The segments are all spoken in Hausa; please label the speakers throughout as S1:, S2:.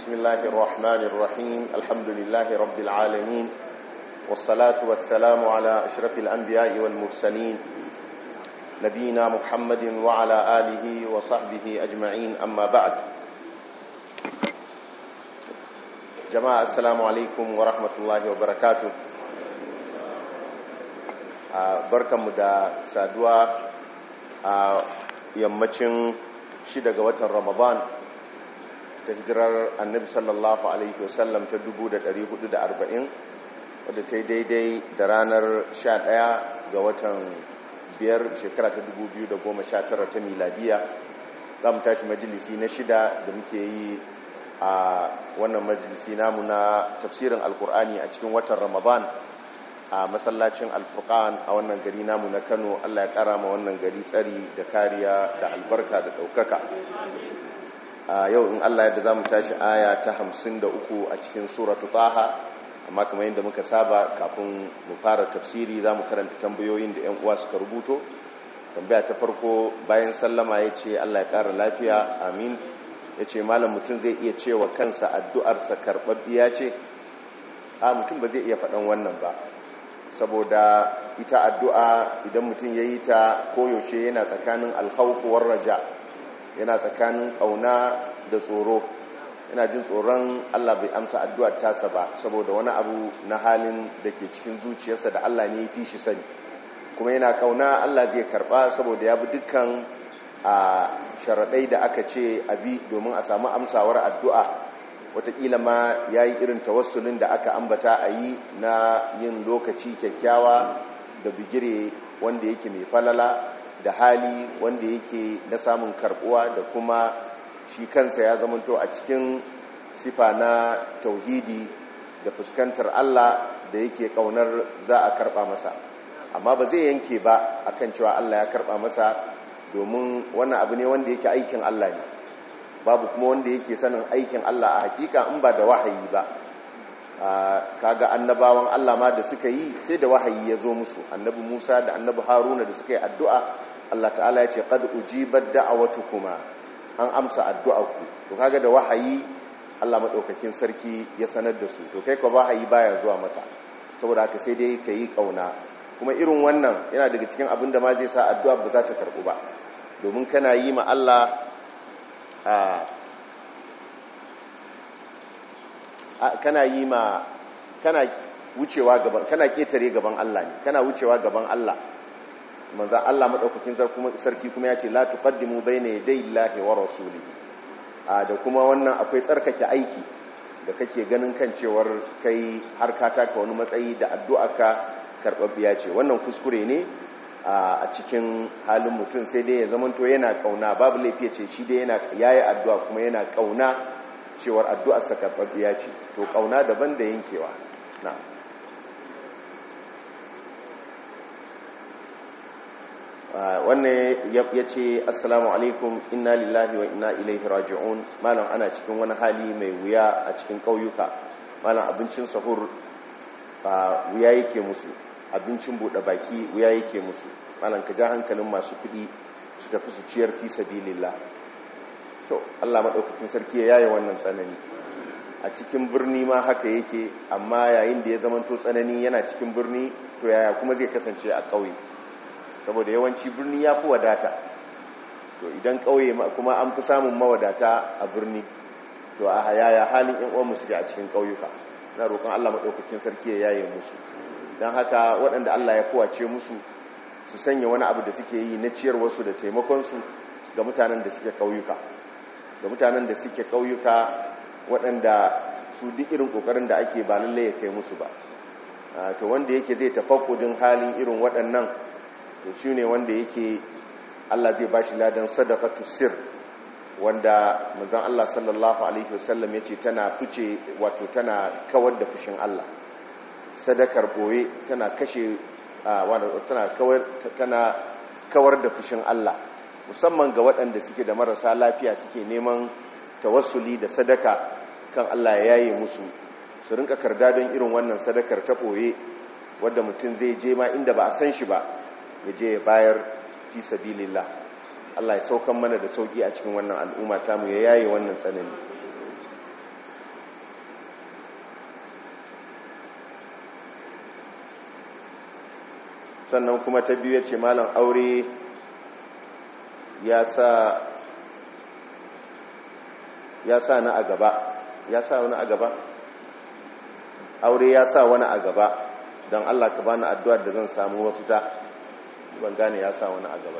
S1: بسم الله الرحمن الرحيم الحمد لله رب العالمين والصلاة والسلام على أشرف الأنبياء والمرسلين نبينا محمد وعلى آله وصحبه أجمعين أما بعد جماعة السلام عليكم ورحمة الله وبركاته barkanmu da saduwa a yammacin shida ga watan ramadan ta hijirar annabi sallallahu alaihi wasallam ta 1440 wadda ta yi daidai da ranar 11 ga watan biyar shekara ta 2019 ta miladiya za mu tashi majalisi na shida da muke yi a wannan majalisi namu na tafsirin alkur'ani a cikin watan ramadan a masallacin alfurkan a wannan gari namu na kano allah ya kara ma wannan gari tsari da kariya da albarka da ɗaukaka a yau in allah yadda za mu tashi aya ta hamsin da uku a cikin suratu taha amma kamar yadda muka saba kafin mu fara tafsiri za mu karanta tambayoyin da 'yan uwa suka rubuto tambaya ta farko bayan sallama ya ce allah ya kara lafiya amin ya ce malam mutum zai iya cewa kansa addu'arsa karɓaɓɓiya ce a mutum ba zai iya faɗan wannan ba saboda ita addu'a idan mutum ya yi ta koyaushe yana tsakanin alhaufuwar raja yana tsakanin ƙauna da tsoro yana jin tsoron Allah bai amsa addu'ar tasa ba saboda wani abu na halin da ke cikin zuciyarsa da Allah ne ya fi shi sani kuma yana ƙauna Allah zai karɓa saboda ya bi dukkan a sharaɗai da aka ce abi domin a samu amsawar addu'a watakila ma ya yi irin tawassulin da aka ambata a yi na yin lokaci kyakkyawa da bigire wanda yake mai falala da hali wanda yake na samun karbuwa da kuma shi kansa ya zamanto a cikin sifa na tauhidi da fuskantar Allah da yake kaunar za a karba masa amma ba zai yanke ba akan cewa Allah ya karba masa domin wannan abu ne wanda yake aikin Allah ne babu kuma wanda yake sanin aikin Allah a hakika in ba da wahayi ba kaga annabawan Allah ma da suka yi sai da wahayi ya zo musu annabi Musa da annabi Haruna da suka yi addu'a Allah ta'ala ya ce qad ujibat da'awatukuma an amsa addu'arku to kaga da wahayi Allah madaukakin sarki ya sanar da su to kai ko wahayi baya zuwa maka saboda haka sai dai kai kauna kuma irin wannan yana daga cikin abin da ma zai sa addu'a ba za ta karbu ba domin kana yi ma Allah kana yi ma kana wucewa gaban kana ketare gaban Allah ne kana wucewa gaban Allah manzo Allah madaukakin sarki kuma ya ce la tuqaddimu bayna yaday Allahi wa rasulihi da kuma wannan akwai tsarkake aiki da kake ganin kan cewar kai har ka taka wani matsayi da addu'arka karbabbiya ce wannan kuskure ne a cikin halin mutum sai dai ya zamanto yana kauna babu laifi ce shi dai yana yayi addu'a kuma yana kauna cewar addu'ar sa karɓaɓɓiya ce to kauna daban da yankewa na wannan ya ce assalamu alaikum inna lillahi wa inna ilaihi raji'un malam ana cikin wani hali mai wuya a cikin ƙauyuka malam abincin sahur wuya yake musu abincin buɗe baki wuya yake musu malam ka ja hankalin masu kuɗi su tafi su ciyar fi sabilillah to Allah madaukakin sarki ya yaye wannan tsanani a cikin birni ma haka yake amma yayin da ya zamanto tsanani yana cikin birni to yaya kuma zai kasance a ƙauye saboda yawanci birni ya fi wadata to idan ƙauye kuma an fi samun mawadata a birni to a yaya halin yan uwan musu a cikin ƙauyuka na roƙon Allah madaukakin sarki ya yaye musu don haka waɗanda Allah ya kowace musu su sanya wani abu da suke yi na ciyarwarsu da taimakonsu ga mutanen da suke ƙauyuka ga mutanen da suke ƙauyuka waɗanda su duk irin ƙoƙarin da ake ba lallai ya kai musu ba to wanda yake zai tafakkudin halin irin waɗannan to shi ne wanda yake Allah zai bashi ladan sadaqatu sir wanda manzon Allah sallallahu alaihi wasallam yace tana fice wato tana kawar da fushin Allah sadakar boye tana kashe tana kawar tana kawar da fushin Allah musamman ga waɗanda suke da marasa lafiya suke neman tawassuli da sadaka kan Allah ya yaye musu su rinka karda don irin wannan sadakar ta boye wadda mutum zai je ma inda ba a san shi ba ya je ya bayar fi sabilillah Allah ya saukan mana da sauki a cikin wannan al'umma tamu ya yaye wannan tsanani sannan kuma ta biyu ya ce malam aure ya sa ya sa na a gaba ya sa wani a gaba aure ya sa wani a gaba don allah ka bani addu'ar da zan samu mafita ban gane ya sa wani a gaba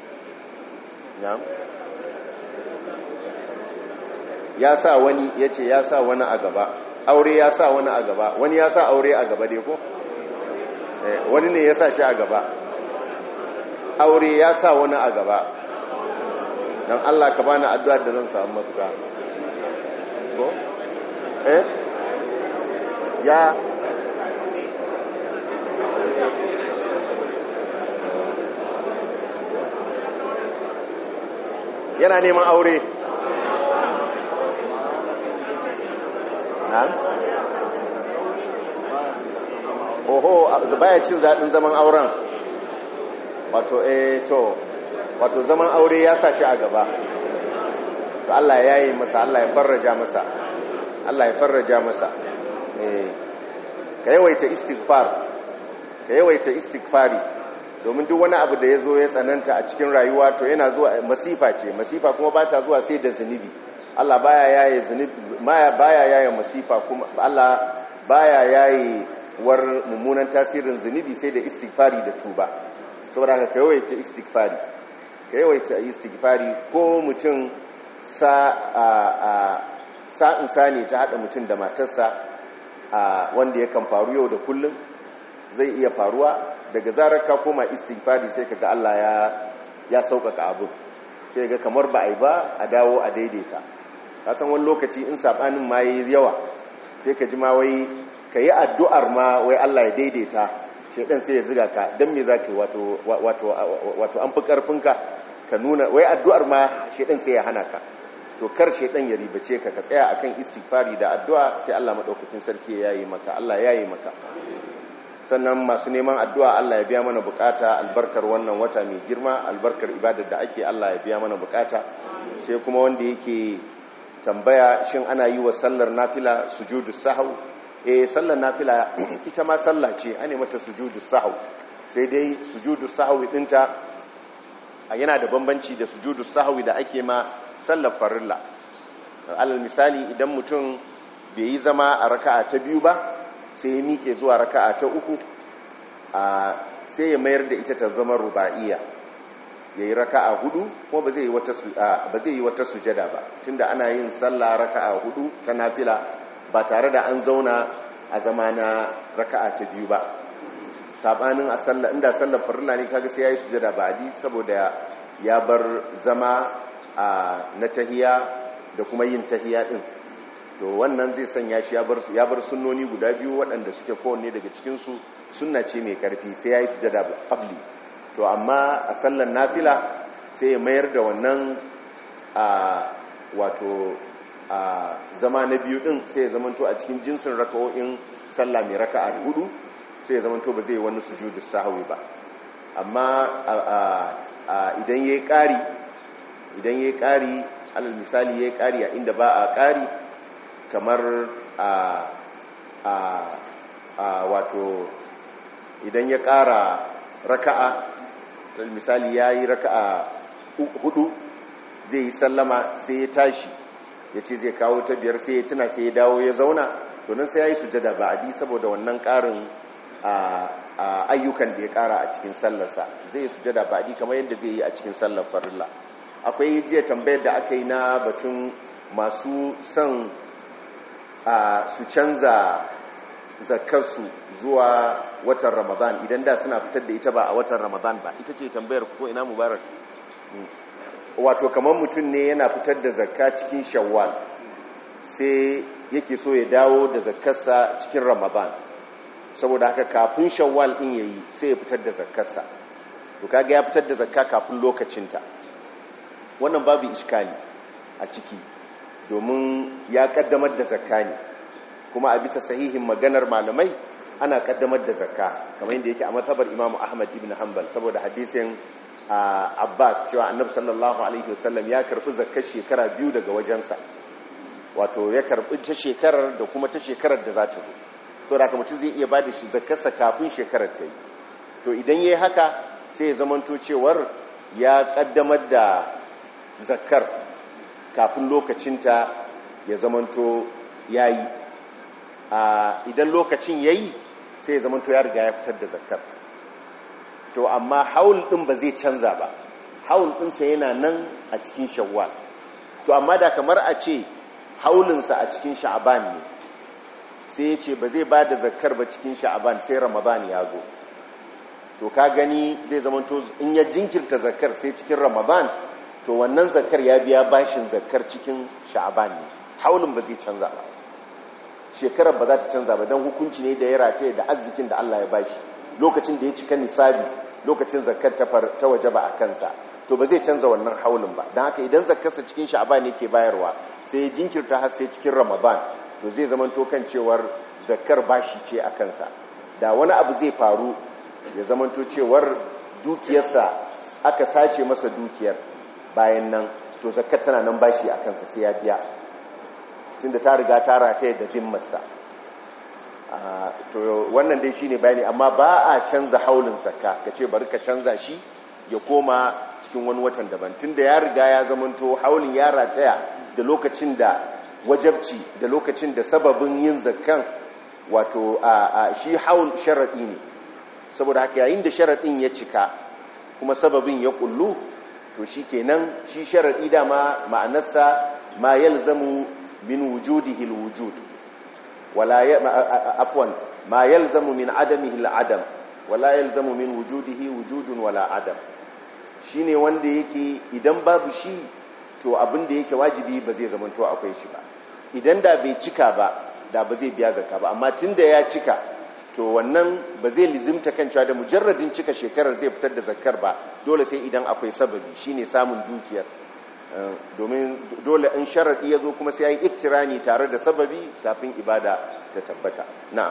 S1: ya sa wani ya ce ya sa wani a gaba aure ya sa wani a gaba wani ya sa aure a gaba dai ko wani ne ya sa shi a gaba aure ya sa wani a gaba don allah ka bani addu'ar da zan samu mafita ko eh ya yana neman aure na'am oho baya cin zaɗin zaman auren wato eh to wato zaman aure ya sa shi a gaba to Allah ya yi masa Allah ya farraja masa Allah ya farraja masa eh ka yawaita istighfar ka yawaita istighfari domin duk wani abu da ya zo ya tsananta a cikin rayuwa to yana zuwa masifa ce masifa kuma ba ta zuwa sai da zunubi Allah baya yaye zunubi baya yaye masifa kuma Allah baya yaye war mummunan tasirin zunubi sai da istighfari da tuba saboda haka ka yawaita istighfari ka yawaita istighfari ko mutum sa a a sa'in sani ta hada mutum da matarsa a wanda yakan faru yau da kullum zai iya faruwa daga zarar ka koma istighfari sai kaga Allah ya ya sauƙaƙa abu sai ga kamar ba a yi ba a dawo a daidaita ka san wani lokaci in sabanin ma yayi yawa sai ka ji ma wai ka yi addu'ar ma wai Allah ya daidaita shedan sai ya ziga ka dan me zaka wato wato wato an fi karfinka ka nuna wai addu'ar ma shedan sai ya hana ka to kar shedan ya ribace ka ka tsaya akan istighfari da addu'a sai Allah madaukakin sarki ya yi maka Allah ya yi maka sannan masu neman addu'a Allah ya biya mana bukata albarkar wannan wata mai girma albarkar ibadar da ake Allah ya biya mana bukata sai kuma wanda yake tambaya shin ana yi wa sallar nafila sujudu sahau eh sallar nafila ita ma sallah ce ane mata sujudu sahau sai dai sujudu sahau dinta yana da bambanci da sujudu sahau da ake ma sallar farilla alal misali idan mutum bai yi zama a raka'a ta biyu ba sai ya mike zuwa raka'a ta uku sai ya mayar da ita ta zama ruba'iya ya yi raka'a hudu ko ba zai yi wata sujada ba tunda ana yin sallah raka'a hudu ta nafila ba tare da an zauna a zama na raka'a ta biyu ba sabanin a sallah inda sallar farilla ne kaga sai ya yi sujada ba adi saboda ya bar zama na tahiya da kuma yin tahiya din to wannan zai sanya shi ya bar sunnoni guda biyu waɗanda suke kowanne daga cikinsu sunna ce mai karfi sai ya yi sujada qabli to amma a sallar nafila sai ya mayar da wannan a wato a zama na biyu din sai ya zamanto a cikin jinsin raka'o'in sallah mai raka'a hudu sai ya zamanto ba zai wani sujudu sahwi ba amma idan yayi ƙari idan yayi ƙari alal misali yayi ƙari a inda ba a ƙari kamar a a a wato idan ya ƙara raka'a misali ya yi raka'a hudu zai yi sallama sai ya tashi ya ce zai kawo ta biyar sai ya tuna sai ya dawo ya zauna to nan sai ya yi sujada ba'adi saboda wannan ƙarin ayyukan da ya ƙara a cikin sallarsa zai yi sujada ba'adi kamar yadda zai yi a cikin sallar farilla akwai jiya tambayar da aka yi na batun masu son su canza zakarsu zuwa watan ramadan idan da suna fitar da ita ba a watan ramadan ba ita ce tambayar ko ina mubarak wato kamar mutum ne yana fitar da zakka cikin shawwal sai yake so ya dawo da zakkarsa cikin ramadan saboda haka kafin shawwal din yayi sai ya fitar da zakkarsa to kaga ya fitar da zakka kafin lokacinta wannan babu iskali a ciki domin ya kaddamar da zakka ne kuma a bisa sahihin maganar malamai ana kaddamar da zakka kamar yadda yake a matabar Imam Ahmad ibn Hanbal saboda hadisin Abbas cewa Annabi sallallahu alaihi wasallam ya karbi zakkar shekara biyu daga wajensa wato ya karbi ta shekarar da kuma ta shekarar da za ta zo saboda haka mutum zai iya bada shi zakkarsa kafin shekarar ta yi to idan yayi haka sai ya zamanto cewar ya kaddamar da zakkar kafin lokacinta ya zamanto yayi idan lokacin yayi sai ya zamanto ya riga ya fitar da zakkar to amma haul din ba zai canza ba haul ɗinsa yana nan a cikin shawwal to amma da kamar a ce haulinsa a cikin sha'aban ne sai ya ce ba zai ba da zakkar ba cikin sha'aban sai ramadan ya zo to ka gani zai zama to in ya jinkirta zakkar sai cikin ramadan to wannan zakkar ya biya bashin zakkar cikin sha'aban ne haulin ba zai canza ba shekarar ba za ta canza ba don hukunci ne da ya rataye da arzikin da Allah ya bashi lokacin da ya cika nisabi lokacin zakkar ta waje ba a kansa to ba zai canza wannan haulin ba don haka idan zakkarsa cikin sha'aban ne ke bayarwa sai ya jinkirta har sai cikin ramadan to zai zama to kan cewar zakkar bashi ce a kansa da wani abu zai faru ya zama to cewar dukiyarsa aka sace masa dukiyar bayan nan to zakkar tana nan bashi a kansa sai ya biya tunda ta riga ta rataye da zimmarsa to wannan dai shine bayani amma ba a canza haulin zakka kace bari ka canza shi ya koma cikin wani watan daban tunda ya riga ya zamanto haulin ya rataya da lokacin da wajabci da lokacin da sababin yin zakkan wato a shi haul sharadi ne saboda haka yayin da sharadin ya cika kuma sababin ya kullu to shikenan shi sharadi dama ma'anarsa ma yalzamu min wujudihi alwujud wala afwan ma yalzamu min adamihi aladam wala yalzamu min wujudihi wujudun wala adam shine wanda yake idan babu shi to abin da yake wajibi ba zai zama to akwai shi ba idan da bai cika ba da ba zai biya zakka ba amma tunda ya cika to wannan ba zai lizimta kan cewa da mujarradin cika shekarar zai fitar da zakkar ba dole sai idan akwai sababi shine samun dukiyar domin dole in sharadi ya zo kuma sai ya yi iktirani tare da sababi kafin ibada ta tabbata na'am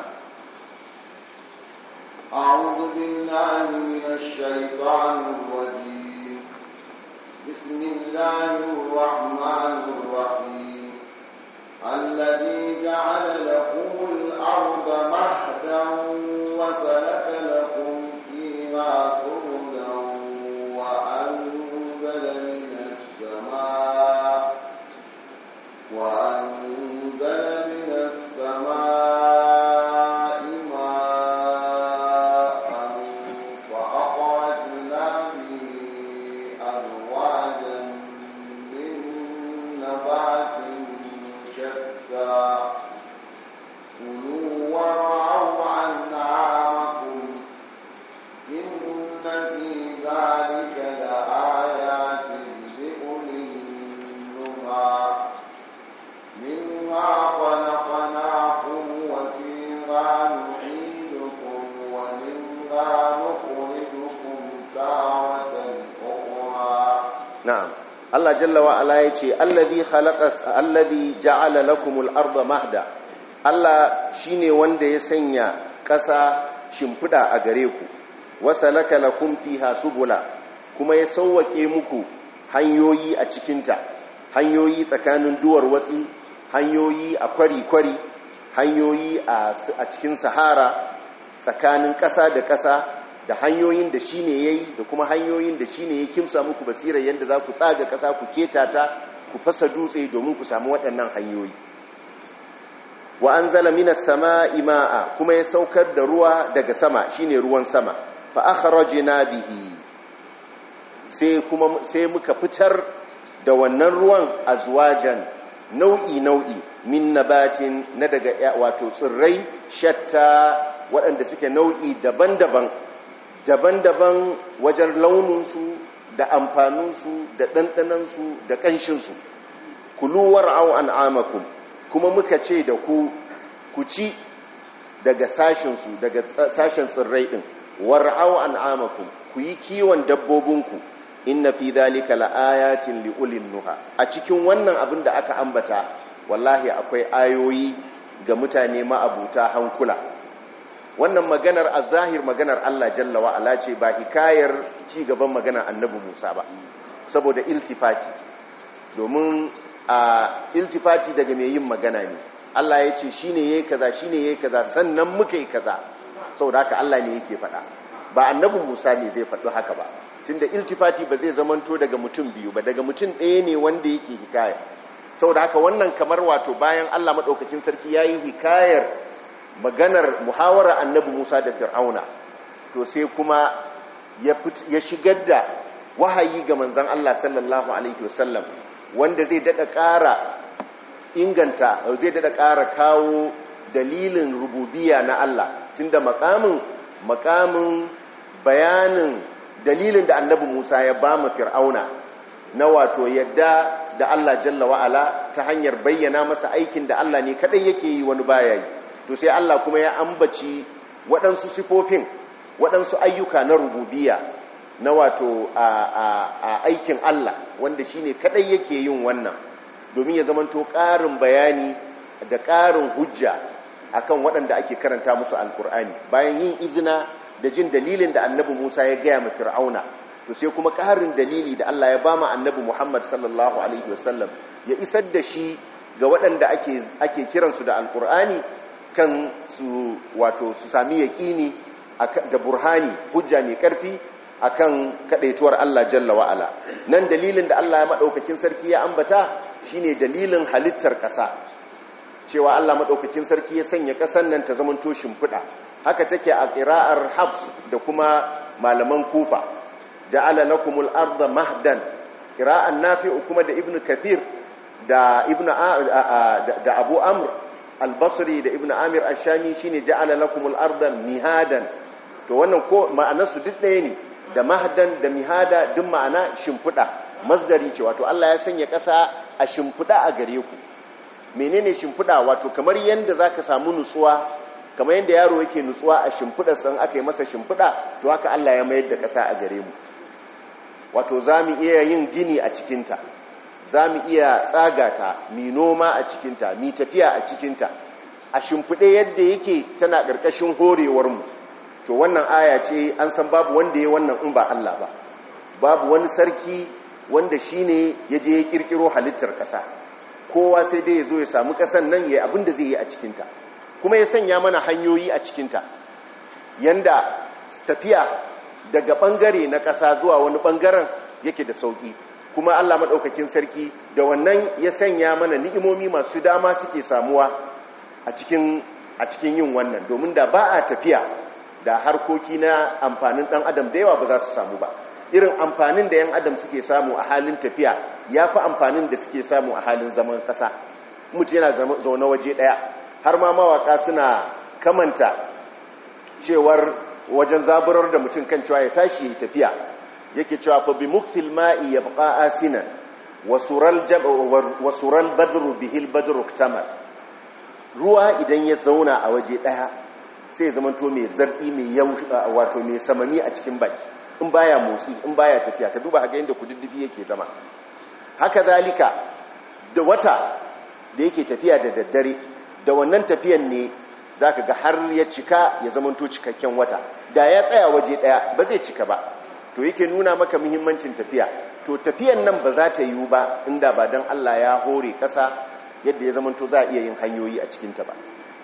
S2: أعوذ بالله من الشيطان الرجيم بسم الله الرحمن الرحيم الذي جعل لكم الأرض مهدا وسلك لكم فيها سبلا وأنزل من السماء وأنزل من السماء ماء فأخرجنا به أزواجا من نبات شتى كلوا وارعوا أنعامكم إن في ذلك لآيات لأولي النهى منها خلقناكم وفيها نعيدكم ومنها نخرجكم تارة أخرى
S1: na'am Allah jalla wa ala yace allazi khalaqa allazi ja'ala lakumul arda mahda Allah shine wanda ya sanya ƙasa shimfida a gare ku wasalaka lakum fiha subula kuma ya sauwake muku hanyoyi a cikinta hanyoyi tsakanin duwar watsi hanyoyi a kwari-kwari hanyoyi a cikin sahara tsakanin ƙasa da ƙasa da hanyoyin da shi ne ya yi da kuma hanyoyin da shi ne ya kimsa muku basirar yadda za ku tsaga ƙasa ku keta ta ku fasa dutse domin ku samu waɗannan hanyoyi wa an zala minas sama ima'a kuma ya saukar da ruwa daga sama shine ruwan sama fa akhrajna bihi sai kuma sai muka fitar da wannan ruwan azwajan nau'i nau'i min nabatin na daga wato tsirrai shatta waɗanda suke nau'i daban-daban daban-daban wajen launinsu da amfaninsu da ɗanɗanansu da ƙanshinsu kuluwar au an'amakum kuma muka ce da ku ku ci daga sashensu daga sashen tsirrai ɗin war'au an'amakum ku yi kiwon dabbobinku inna fi dhalika laayatin liulin nuha a cikin wannan abin da aka ambata wallahi akwai ayoyi ga mutane ma'abuta hankula wannan maganar azahir maganar Allah jalla wa ala ce ba hikayar ci gaban maganar annabi Musa ba saboda iltifati domin a iltifati daga mai yin magana ne Allah ya ce shine yayi kaza shine yayi kaza sannan muka yi kaza saboda haka Allah ne yake faɗa ba annabi Musa ne zai faɗi haka ba tunda iltifati ba zai zamanto daga mutum biyu ba daga mutum ɗaya ne wanda yake hikaya saboda haka wannan kamar wato bayan Allah maɗaukakin sarki ya yi hikayar maganar muhawara annabi Musa da Fir'auna to sai kuma ya shigar da wahayi ga manzan Allah sallallahu alaihi wasallam wanda zai daɗa ƙara inganta zai daɗa ƙara kawo dalilin rububiya na Allah tunda makamin makamin bayanin dalilin da annabi Musa ya ba mu Fir'auna na wato yadda da Allah jalla wa'ala ta hanyar bayyana masa aikin da Allah ne kadai yake yi wani baya yi to sai Allah kuma ya ambaci waɗansu sifofin waɗansu ayyuka na rububiya na wato a, aikin Allah wanda shine kadai yake yin wannan domin ya zamanto ƙarin bayani da ƙarin hujja akan waɗanda ake karanta musu alkur'ani bayan yin izina da jin dalilin da annabi Musa ya gaya ma Fir'auna to sai kuma ƙarin dalili da Allah ya bama annabi Muhammad sallallahu alaihi wasallam ya isar da shi ga waɗanda ake ake kiransu da alkur'ani kan su wato su sami yaƙini da burhani hujja mai ƙarfi akan kadaituwar Allah jalla wa ala nan dalilin da Allah ya madaukakin sarki ya ambata shine dalilin halittar ƙasa cewa Allah madaukakin sarki ya sanya ƙasan nan ta zamanto shimfiɗa haka take a ƙira'ar habs da kuma malaman kufa ja'ala lakumul arda mahdan ƙira'an nafi'u kuma da ibnu kathir da ibnu da abu amr al-basri da ibnu amir ash-shami shine ja'ala lakumul arda mihadan to wannan ko ma'anar su duk ɗaya ne da mahdan da mihada duk ma'ana shimfiɗa masdari ce wato Allah ya sanya ƙasa a shimfiɗa a gare ku menene shimfiɗa wato kamar yanda zaka samu nutsuwa kamar yadda yaro yake nutsuwa a shimfiɗar san aka yi masa shimfiɗa to haka Allah ya mayar da ƙasa a gare mu wato za mu iya yin gini a cikinta za mu iya tsagata mi noma a cikinta mi tafiya a cikinta a shimfiɗe yadda yake tana ƙarƙashin horewarmu to wannan aya ce an san babu wanda ya wannan in ba Allah ba babu wani sarki wanda shi ne ya je ya ƙirƙiro halittar ƙasa kowa sai dai ya zo ya samu ƙasan nan ya abin da zai yi a cikinta kuma ya sanya mana hanyoyi a cikinta yanda tafiya daga ɓangare na ƙasa zuwa wani ɓangaren yake da sauƙi kuma Allah maɗaukakin sarki da wannan ya sanya mana ni'imomi masu dama suke samuwa a cikin a cikin yin wannan domin da ba a tafiya da harkoki na amfanin ɗan adam da yawa ba za su samu ba irin amfanin da yan adam suke samu a halin tafiya ya fi amfanin da suke samu a halin zaman ƙasa mutu yana zaune waje ɗaya har ma mawaka suna kamanta cewar wajen zaburar da mutum kan cewa ya tashi ya tafiya yake cewa fa bi mukfil ma'i yabqa asinan wa sural jab wa sural badru bihil badru ktamal ruwa idan ya zauna a waje daya sai ya zamanto mai zartsi mai wato mai samami a cikin baki in baya motsi in baya tafiya ka duba haka yadda kududdufi yake zama haka zalika da wata da yake tafiya da daddare da wannan tafiyan ne za ka ga har ya cika ya zamanto cikakken wata da ya tsaya waje ɗaya ba zai cika ba to yake nuna maka muhimmancin tafiya to tafiyan nan ba za ta yiwu ba inda ba don Allah ya hore ƙasa yadda ya zamanto za a iya yin hanyoyi a cikinta ba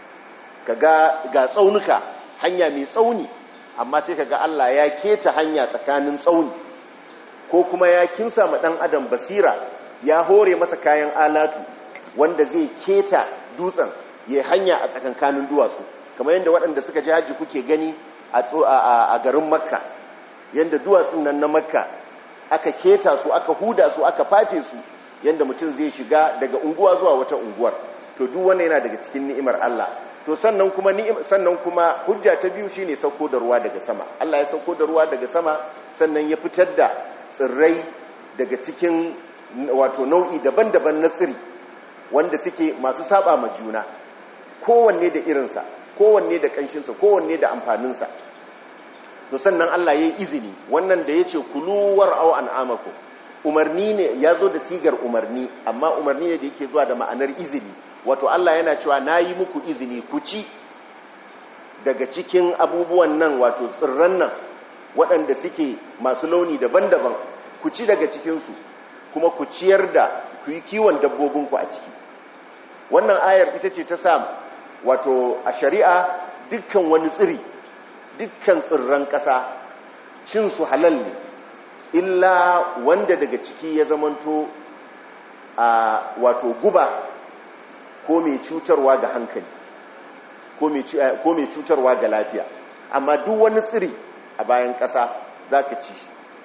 S1: ka ga ga tsaunuka hanya mai tsauni amma sai ka ga Allah ya keta hanya tsakanin tsauni ko kuma ya kinsa ma ɗan adam basira ya hore masa kayan alatu wanda zai keta dutsen ya hanya a tsakankanin duwatsu kamar yadda waɗanda suka ji hajji kuke gani a garin makka yadda duwatsun nan na makka aka keta su aka huda su aka fafe su yadda mutum zai shiga daga unguwa zuwa wata unguwar to duk wannan yana daga cikin ni'imar Allah to sannan kuma sannan kuma hujja ta biyu shine sauko da ruwa daga sama Allah ya sauko da ruwa daga sama sannan ya fitar da tsirrai daga cikin wato nau'i daban-daban na tsiri wanda suke masu saba ma juna kowanne da irinsa kowanne da kanshinsa kowanne da amfaninsa to sannan Allah ya yi izini wannan da ya ce kuluwar au an'amaku umarni ne ya zo da sigar umarni amma umarni ne da yake zuwa da ma'anar izini wato Allah yana cewa na yi muku izini ku ci daga cikin abubuwan nan wato tsirran nan waɗanda suke masu launi daban-daban ku ci daga cikinsu kuma ku ciyar da ku yi kiwon dabbobinku a ciki wannan ayar ita ce ta samu wato a shari'a dukkan wani tsiri dukkan tsirran ƙasa cin su halal ne illa wanda daga ciki ya zamanto a wato guba ko mai cutarwa ga hankali ko mai cutarwa ga lafiya amma duk wani tsiri a bayan ƙasa za ka ci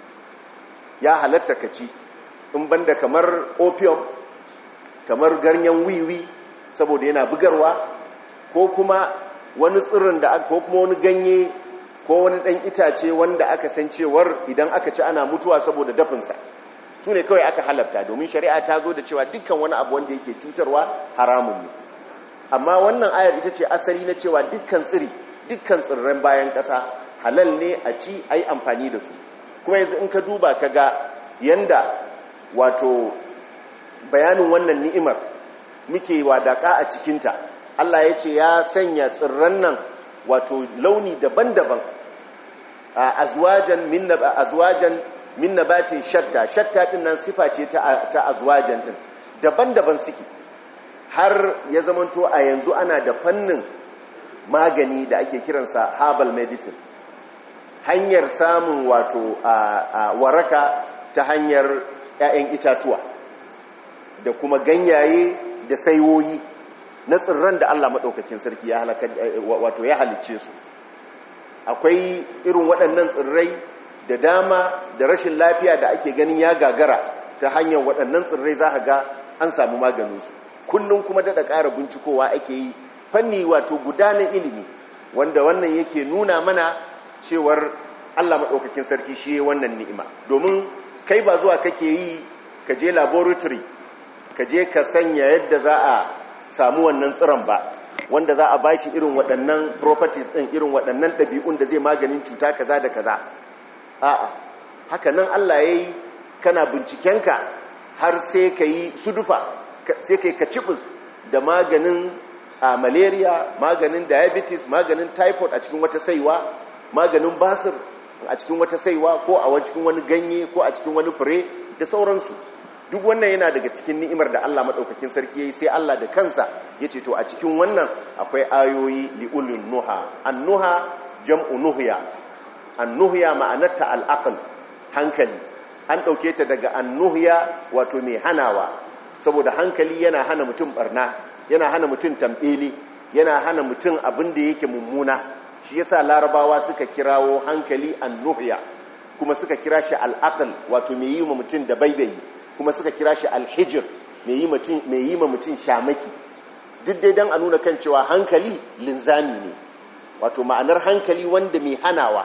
S1: ya halatta ka ci in banda kamar opium kamar ganyen wiwi saboda yana bugarwa ko kuma wani tsirin da ko kuma wani ganye ko wani ɗan itace wanda aka san cewar idan aka ci ana mutuwa saboda dafinsa su ne kawai aka halarta domin shari'a ta zo da cewa dukkan wani abu wanda yake cutarwa haramun ne amma wannan ayar ita ce asali na cewa dukkan tsiri dukkan tsirran bayan ƙasa halal ne a ci a yi amfani da su kuma yanzu in ka duba ka ga yanda wato bayanin wannan ni'imar muke wadaka a cikinta Allah ya ce ya sanya tsirran nan wato launi daban-daban a azwajan min azwajan min nabatin shatta shatta din nan sifa ce ta ta azwajan din daban-daban suke har ya zamanto a yanzu ana da fannin magani da ake kiransa herbal medicine hanyar samun wato a waraka ta hanyar 'ya'yan itatuwa da kuma ganyaye da saiwoyi na tsirran da Allah maɗaukakin sarki ya halaka wato ya halicce su akwai irin waɗannan tsirrai da dama da rashin lafiya da ake ganin ya gagara ta hanyar waɗannan tsirrai za ga an samu maganinsu kullum kuma daɗa ƙara bincikowa ake yi fanni wato gudanar ilimi wanda wannan yake nuna mana cewar Allah maɗaukakin sarki shi wannan ni'ima domin kai ba zuwa kake yi ka je laboratory ka je ka sanya yadda za a samu wannan tsiron ba wanda za a bashi irin waɗannan properties ɗin irin waɗannan ɗabi'un da zai maganin cuta kaza da kaza a'a haka nan Allah ya yi kana bincikenka har sai ka yi sudufa sai ka yi kacibus da maganin a malaria maganin diabetes maganin typhoid a cikin wata saiwa maganin basir a cikin wata saiwa ko a cikin wani ganye ko a cikin wani fure da sauransu duk wannan yana daga cikin ni'imar da Allah madaukakin sarki yayi sai Allah da kansa yace to a cikin wannan akwai ayoyi liulun nuha annuha jam'u nuhya annuhya ma'anarta al-aql hankali an dauke ta daga annuhya wato mai hanawa saboda hankali yana hana mutum barna yana hana mutum tambele yana hana mutum abin da yake mummuna shi yasa larabawa suka kirawo hankali annuhya kuma suka kira shi al-aql wato mai yi wa mutum da baibayi kuma suka kira shi alhijir mai yi ma mutum shamaki duk dai don a nuna kan cewa hankali linzami ne wato ma'anar hankali wanda mai hanawa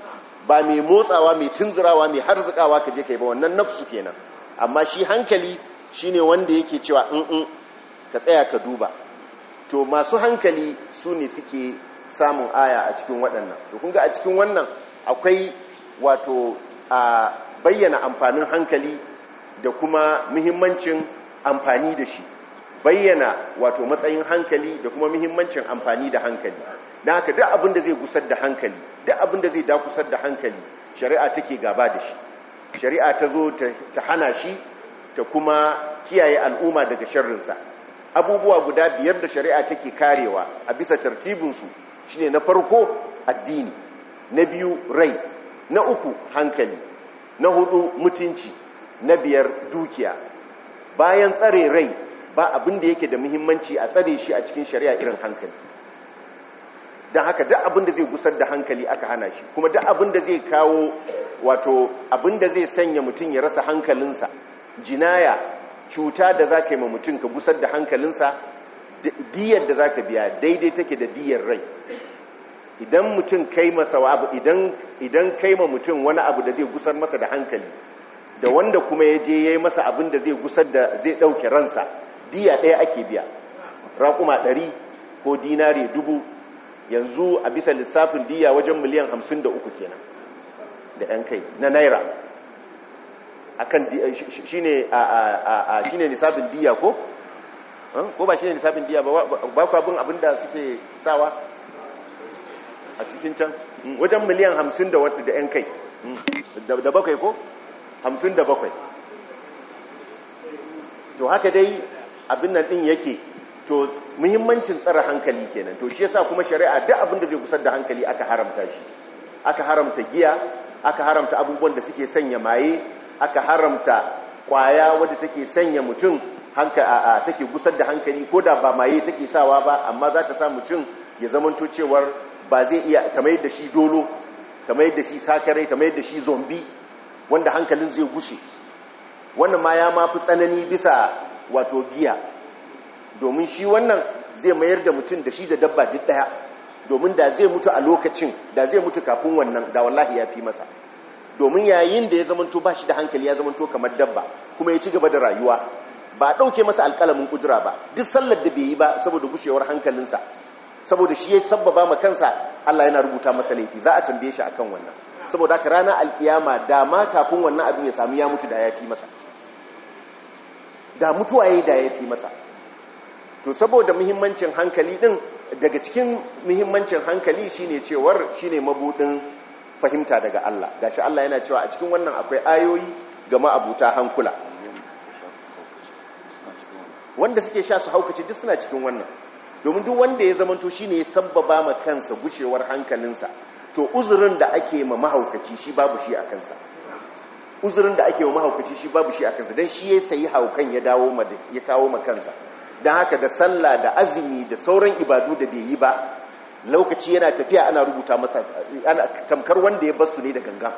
S1: ba mai motsawa mai tunzurawa mai harzikawa ka je ka yi ba wannan nafsu kenan amma shi hankali shine wanda yake cewa in ka tsaya ka duba to masu hankali su ne suke samun aya a cikin waɗannan to kun ga a cikin wannan akwai wato a bayyana amfanin hankali da kuma muhimmancin amfani da shi bayyana wato matsayin hankali da kuma muhimmancin amfani da hankali don haka duk abin da zai gusar da hankali duk abin da zai dakusar da hankali shari'a take gaba da shi shari'a ta zo ta hana shi ta kuma kiyaye al'umma daga sharrinsa abubuwa guda biyar da shari'a take karewa a bisa tartibinsu shine na farko addini na biyu rai na uku hankali na hudu mutunci na biyar dukiya bayan tsare rai ba abin da yake da muhimmanci a tsare shi a cikin shari'a irin hankali don haka duk abin da zai gusar da hankali aka hana shi kuma duk abin da zai kawo wato abin da zai sanya mutum ya rasa hankalinsa jinaya cuta da za ka yi ma mutum ka gusar da hankalinsa diyar da za ka biya daidai take da diyar rai idan mutum kai masa abu idan kai ma mutum wani abu da zai gusar masa da hankali da wanda kuma ya je ya yi masa abin da zai gusar da zai ɗauke ransa diya ɗaya ake biya raƙuma ɗari ko dinari dubu yanzu a bisa lissafin diya wajen miliyan hamsin da uku kenan da ‘yan kai na naira akan shi ne lissafin diya ko? ko ba shi ne lissafin diya ba ku abin abin da suke sawa a cikin can wajen miliyan hamsin da ‘yan kai da bakwai ko? hamsin da bakwai to haka dai abin nan ɗin yake to muhimmancin tsara hankali kenan to shi yasa kuma shari'a duk abin da zai kusar da hankali aka haramta shi aka haramta giya aka haramta abubuwan da suke sanya maye aka haramta kwaya wadda take sanya mutum hanka take gusar da hankali ko da ba maye take sawa ba amma za ta sa mutum ya zamanto cewar ba zai iya ta mai da shi dolo ta mai da shi sakarai ta mai da shi zombi wanda hankalin zai gushe wannan ma ya mafi tsanani bisa wato giya domin shi wannan zai mayar da mutum da shi da dabba duk daya domin da zai mutu a lokacin da zai mutu kafin wannan da wallahi ya fi masa domin yayin da ya zamanto ba shi da hankali ya zamanto kamar dabba kuma ya ci gaba da rayuwa ba ɗauke masa alƙalamin kudura ba duk sallar da bai yi ba saboda gushewar hankalinsa saboda shi ya sabbaba ma kansa Allah yana rubuta masa laifi za a tambaye shi akan wannan saboda haka ranar alkiyama da ma kafin wannan abin ya samu ya mutu da ya fi masa da mutuwa yayi da ya fi masa to saboda muhimmancin hankali din daga cikin muhimmancin hankali shine cewar shine mabudin fahimta daga Allah gashi Allah yana cewa a cikin wannan akwai ayoyi ga ma'abuta hankula wanda suke sha su haukace duk suna cikin wannan domin duk wanda ya zamanto shine ya sabbaba ma kansa gushewar hankalinsa to uzurin da ake ma mahaukaci shi babu shi a kansa uzurin da ake ma mahaukaci shi babu shi a kansa dan shi ya sayi haukan ya dawo ma ya kawo ma kansa dan haka da sallah da azumi da sauran ibadu da bai yi ba lokaci yana tafiya ana rubuta masa ana tamkar wanda ya basu ne da ganga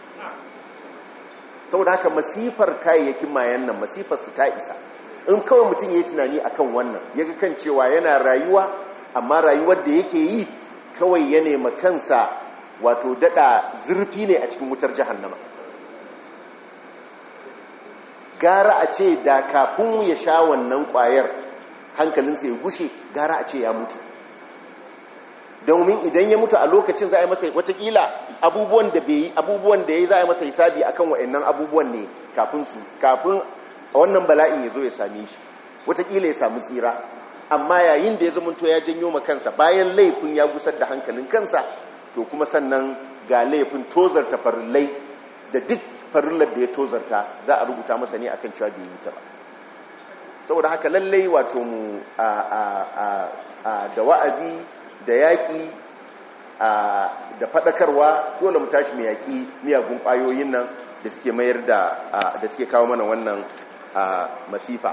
S1: saboda haka masifar kayayyakin mayan nan masifar su ta isa in kawai mutum ya yi tunani akan wannan ya ga kan cewa yana rayuwa amma rayuwar da yake yi kawai ya nema kansa wato dada zurfi ne a cikin wutar jahannama gara a ce da kafin ya sha wannan kwayar hankalinsa ya gushe gara a ce ya mutu domin idan ya mutu a lokacin za a yi masa watakila abubuwan da bai abubuwan da ya yi za a yi masa hisabi akan wa'annan abubuwan ne kafin su kafin wannan bala'in ya zo ya same shi watakila ya samu tsira amma yayin da ya zamanto ya janyo ma kansa bayan laifin ya gusar da hankalin kansa to kuma sannan ga laifin tozarta farillai da duk farillar da ya tozarta za a rubuta masa ne akan cewa bai yi ta ba saboda haka lallai wato mu da wa'azi da yaƙi da faɗakarwa dole mu tashi mai yaƙi miyagun ƙwayoyin nan da suke mayar da da suke kawo mana wannan masifa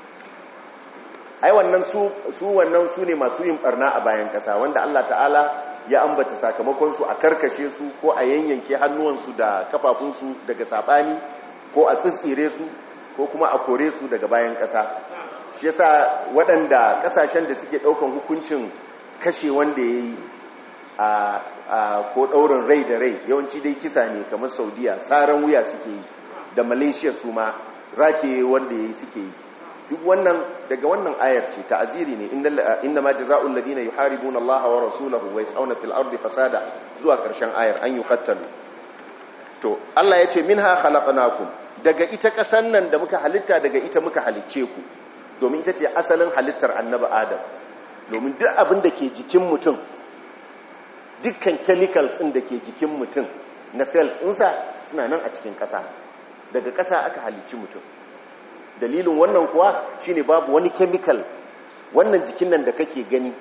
S1: ai wannan su su wannan su ne masu yin barna a bayan ƙasa wanda Allah ta'ala ya ambata sakamakon su a karkashe su ko a yanyanke hannuwansu da kafafunsu daga sabani ko a tsitsire su ko kuma a kore su daga bayan ƙasa shi yasa waɗanda ƙasashen da suke ɗaukan hukuncin kashe wanda ya yi a ko ɗaurin rai da rai yawanci dai kisa ne kamar saudiya tsaron wuya suke yi da malaysia su ma rake wanda ya yi suke yi duk wannan daga wannan ayar ce ta'aziri ne inda ma jaza'ul ladina yuharibuna Allah wa rasulahu wa yas'una fil ardi fasada zuwa karshen ayar an yuqattalu to Allah ya ce minha khalaqnakum daga ita kasan nan da muka halitta daga ita muka halicce ku domin ita ce asalin halittar annabi Adam domin duk abin da ke jikin mutum dukkan chemicals ɗin da ke jikin mutum na cells ɗinsa suna nan a cikin ƙasa daga ƙasa aka halicci mutum dalilin wannan kuwa shine babu wani chemical wannan jikin nan da kake gani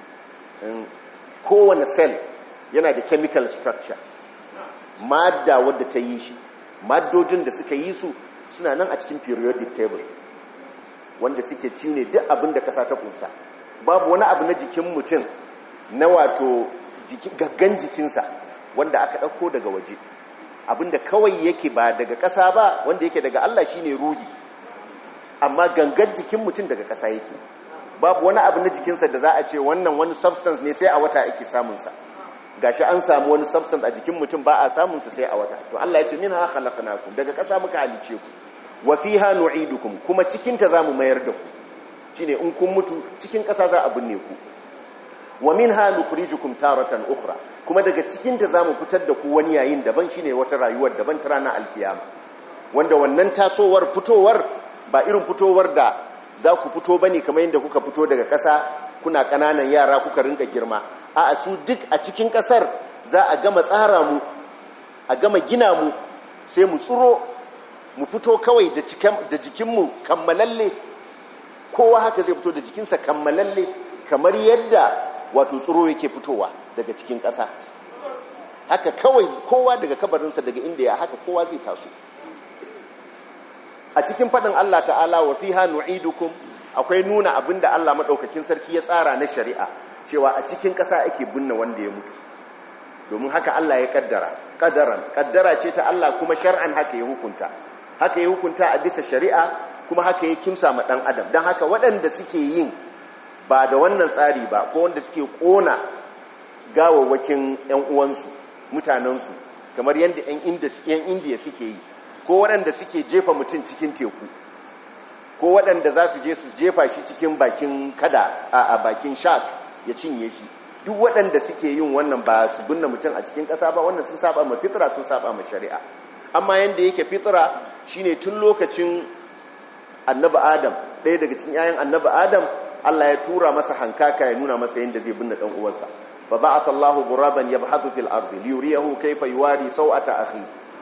S1: kowane cell yana da chemical structure madda wadda ta yi shi maddojin da suka yi su suna nan a cikin periodic table wanda suke ci ne duk abin da ƙasa ta ƙunsa babu wani abu na jikin mutum na wato gaggan jikinsa wanda aka ɗauko daga waje abinda kawai yake ba daga ƙasa ba wanda yake daga Allah shine ruhi amma gangan jikin mutum daga ƙasa yake babu wani abu na jikinsa da za a ce wannan wani substance ne sai a wata ake samunsa gashi an samu wani substance a jikin mutum ba a samunsa sai a wata to Allah ya ce min ha khalaqnakum daga ƙasa muka halice ku wa fiha nu'idukum kuma cikin ta zamu mayar da ku shine in kun mutu cikin ƙasa za a binne ku wa minha nukhrijukum taratan ukhra kuma daga cikin ta zamu fitar da ku wani yayin daban shine wata rayuwar daban ta ranar alkiyama wanda wannan tasowar fitowar ba irin fitowar da za ku fito bane kamar yadda kuka fito daga ƙasa kuna ƙananan yara kuka rinka girma a su duk a cikin ƙasar za a gama tsara mu a gama gina mu sai mu tsuro mu fito kawai da jikinmu kammalalle kowa haka zai fito da jikinsa kammalalle kamar yadda wato tsoro yake fitowa daga cikin ƙasa haka kawai kowa daga kabarinsa daga inda ya haka kowa zai taso a cikin faɗin Allah ta'ala wa fiha nu'idukum akwai nuna abinda Allah madaukakin sarki ya tsara na shari'a cewa a cikin ƙasa ake binne wanda ya mutu domin haka Allah ya kaddara kadaran kaddara ce ta Allah kuma shar'an haka ya hukunta haka ya hukunta a bisa shari'a kuma haka ya kimsa ma dan adam dan haka waɗanda suke yin ba da wannan tsari ba ko wanda suke kona gawawwakin ƴan uwansu mutanensu kamar yadda ƴan indiya suke yi ko waɗanda suke jefa mutum cikin teku ko waɗanda za su je su jefa shi cikin bakin kada a bakin shark ya cinye shi duk waɗanda suke yin wannan ba su binne mutum a cikin ƙasa ba wannan sun saba ma fitra sun saba ma shari'a amma yanda yake fitra shine tun lokacin annabi adam ɗaya daga cikin 'ya'yan annabi adam Allah ya tura masa hankaka ya nuna masa yanda zai binne ɗan uwansa fa ba'atha Allahu ghuraban yabhathu fil ardi liyuriyahu kayfa yuwari sawata akhi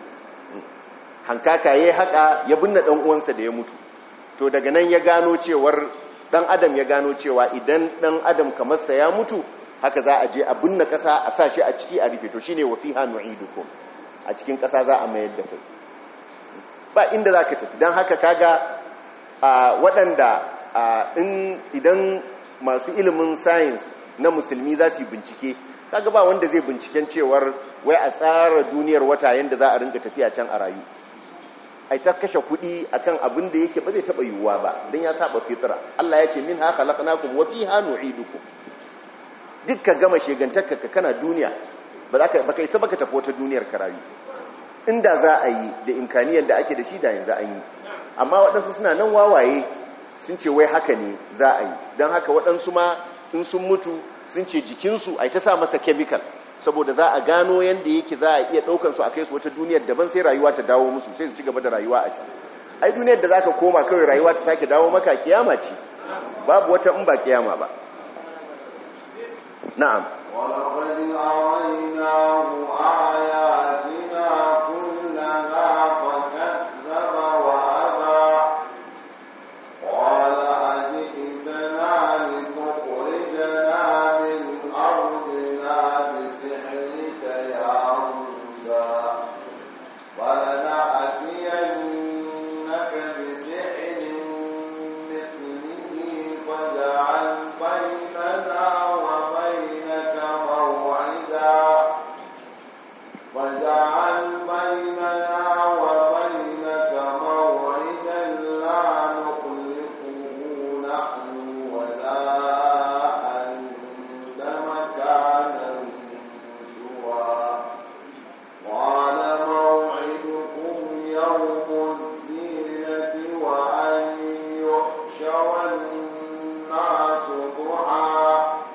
S1: hankaka yayi haka ya binne ɗan uwansa da ya mutu to daga nan ya gano cewar ɗan adam ya gano cewa idan ɗan adam kamar sa ya mutu haka za a je a binne ƙasa a sa shi a ciki a rufe to shine wa fiha nu'idukum a cikin ƙasa za a mayar da kai ba inda za ka tafi don haka kaga a waɗanda idan masu ilimin science na musulmi za su yi bincike kaga ba wanda zai binciken cewar wai a tsara duniyar wata yadda za a rinka tafiya can a rayu ai ta kashe kuɗi akan abin da yake ba zai taɓa yiwuwa ba don ya saba fitra Allah ya ce min ha khalaqnakum wa fiha nu'idukum duk ka gama shegantarka ka kana duniya ba za ka baka isa baka tafi wata duniyar ka rayu inda za a yi da imkaniyar da ake da shi da yanzu an yi amma waɗansu suna nan wawaye sun ce wai haka ne za a yi don haka waɗansu ma in sun mutu sun ce jikinsu a ta sa masa chemical saboda za a gano yadda yake za a iya ɗaukansu a kai su wata duniyar daban sai rayuwa ta dawo musu sai su ci gaba da rayuwa a can ai duniyar da za ka koma kawai rayuwa ta sake dawo maka kiyama ce babu wata in ba kiyama ba na'am
S2: ولقد أريناه آياتنا كلها فكذب وأبى قال أجئتنا لتخرجنا من أرضنا بسحرك يا موسى فلنأتينك بسحر مثله فاجعل بيننا وبينك موعدا واجعل بيننا وبينك موعدا لا نخلفه نحن ولا أنت مكانا سوى قال موعدكم يوم الزينة وأن يحشر الناس ضحى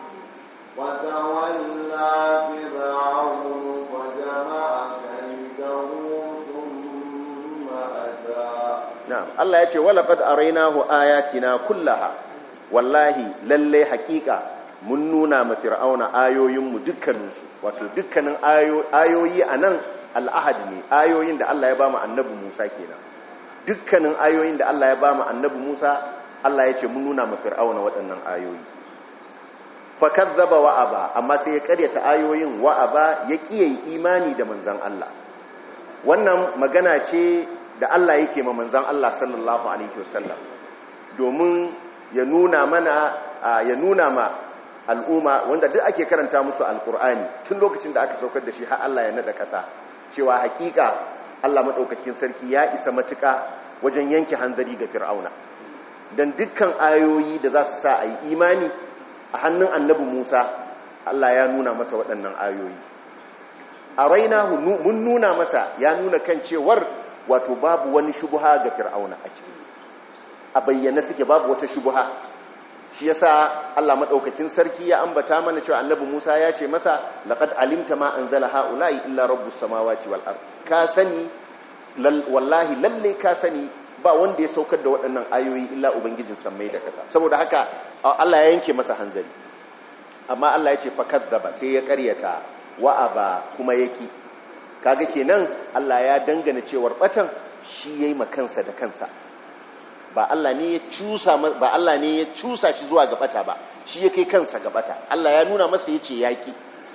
S2: وتولى فرعون فجمع كيده ثم أتى
S1: na'am Allah ya ce wala qad arainahu ayatina kullaha wallahi lalle hakika mun nuna ma fir'auna ayoyinmu dukkaninsu wato dukkanin ayoyi anan al'ahad ne ayoyin da Allah ya ba mu annabi Musa kenan dukkanin ayoyin da Allah ya ba mu annabi Musa Allah ya ce mun nuna ma fir'auna waɗannan ayoyi fa kazzaba wa aba amma sai ya karyata ayoyin wa aba ya kiyaye imani da manzon Allah wannan magana ce da Allah yake ma manzan Allah sallallahu Alaihi wasallam domin ya nuna mana ya nuna ma al'umma wanda duk ake karanta musu alkur'ani tun lokacin da aka saukar da shi har Allah ya nada ƙasa cewa hakika Allah maɗaukakin sarki ya isa matuƙa wajen yanke hanzari ga fir'auna don dukkan ayoyi da za su sa a yi imani a hannun annabi musa Allah ya nuna masa waɗannan ayoyi a raina mun nuna masa ya nuna kan cewar wato babu wani shubuha ga fir'auna a ciki a bayyana suke babu wata shubuha shi yasa Allah madaukakin sarki ya ambata mana cewa annabi Musa ya ce masa laqad alimta ma anzala haula'i illa rabbus samawati wal ard ka sani wallahi lalle ka sani ba wanda ya saukar da waɗannan ayoyi illa ubangijin sammai da kasa saboda haka Allah ya yanke masa hanzari amma Allah ya ce fakadzaba sai ya ƙaryata wa'aba kuma yaki kaga kenan Allah ya dangana cewar batan shi yayi makansa da kansa ba Allah ne ya cusa ba Allah ne ya cusa shi zuwa ga bata ba shi ya kai kansa ga bata Allah ya nuna masa yace yaki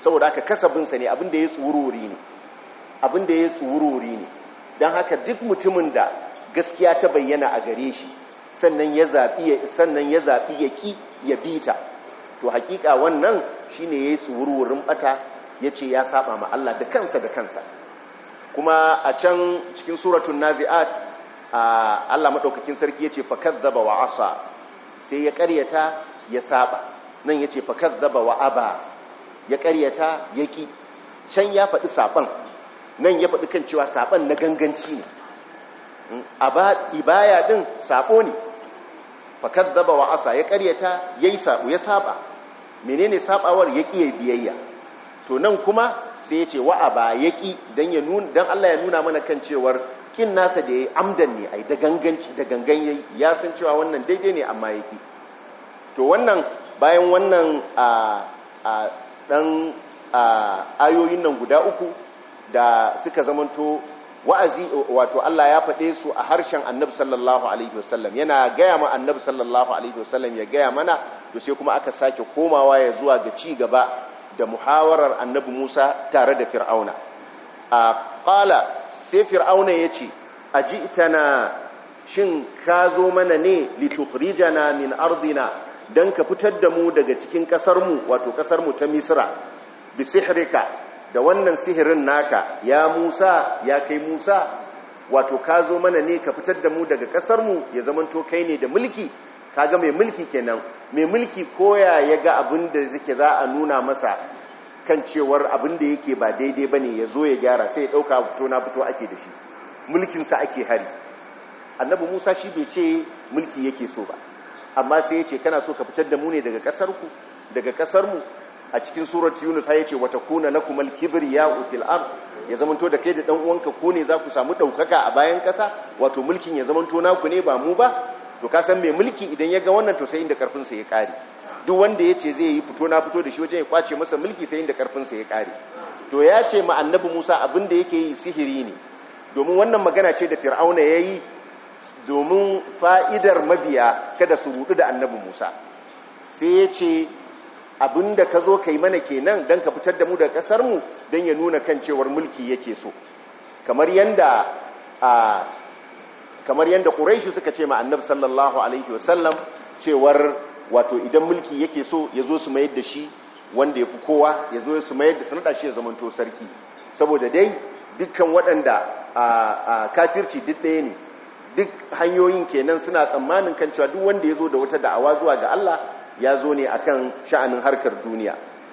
S1: saboda haka kasabinsa ne abin da ya tsururi ne abin da ya tsururi ne don haka duk mutumin da gaskiya ta bayyana a gare shi sannan ya zaɓi sannan ya zaɓi ya ƙi ya bita to hakika wannan shine yayi tsururin bata yace ya saba ma Allah da kansa da kansa kuma a can cikin suratul naziat Allah madaukakin sarki yace fakazzaba wa asa sai ya ƙaryata ya saba nan yace fakazzaba wa aba ya ƙaryata yaki can ya faɗi saban nan ya faɗi kan cewa saban na ganganci ne aba ibaya din sabo ne fakazzaba wa asa ya ƙaryata yayi sabo ya saba menene sabawar yaki yayi biyayya to nan kuma sai ya ce wa'aba ya ƙi don Allah ya nuna mana kan cewar ƙin nasa da ya yi amdan ne a da ganganci da gangan ya ya san cewa wannan daidai ne amma ya ƙi to wannan bayan wannan a ɗan ayoyin nan guda uku da suka zamanto wa'azi wato Allah ya faɗe su a harshen annabi sallallahu alaihi wasallam yana gaya ma annabi sallallahu alaihi wasallam ya gaya mana to sai kuma aka sake komawa ya zuwa ga ci gaba da muhawarar annabi Musa tare da Fir'auna. A ƙala sai Fir'auna ya ce, A ji itana shin ka zo mana ne litukhrijana min ardina don ka fitar da mu daga cikin ƙasarmu wato ƙasarmu ta Misra, bi sihirika da wannan sihirin naka ya Musa ya kai Musa wato ka zo mana ne ka fitar da mu daga ƙasarmu ya zamanto kai ne da mulki kaga mai mulki kenan mai mulki koya ya ga abin da zike za a nuna masa kan cewar abin da yake ba daidai bane ya zo ya gyara sai ya dauka fito na fito ake da shi mulkinsa ake hari annabi musa shi bai ce mulki yake so ba amma sai ya ce kana so ka fitar da mu ne daga kasarku daga kasarmu a cikin surat yunus ya ce wata kuna lakum al-kibriya fil ard ya zamanto da kai da dan uwanka ko ne za ku samu daukaka a bayan kasa wato mulkin ya zamanto naku ne ba mu ba to ka san mai mulki idan ya ga wannan to sai inda karfinsa ya kare duk wanda ya ce zai yi fito na fito da shi wajen ya kwace masa mulki sai inda karfinsa ya kare to ya ce ma annabi musa abin da yake yi sihiri ne domin wannan magana ce da fir'auna ya yi domin fa'idar mabiya kada su rudu da annabi musa sai ya ce abin da ka zo ka yi mana kenan don ka fitar da mu da ƙasarmu don ya nuna kan cewar mulki yake so kamar yanda a kamar yadda ƙuraishi suka ce ma annabi sallallahu alaihi wasallam cewar wato idan mulki yake so ya zo su mayar da shi wanda ya fi kowa ya zo su mayar da sanada shi ya zamanto sarki saboda dai dukkan waɗanda a kafirci duk ɗaya ne duk hanyoyin kenan suna tsammanin kan cewa duk wanda ya zo da wata da'awa zuwa ga Allah ya zo ne akan sha'anin harkar duniya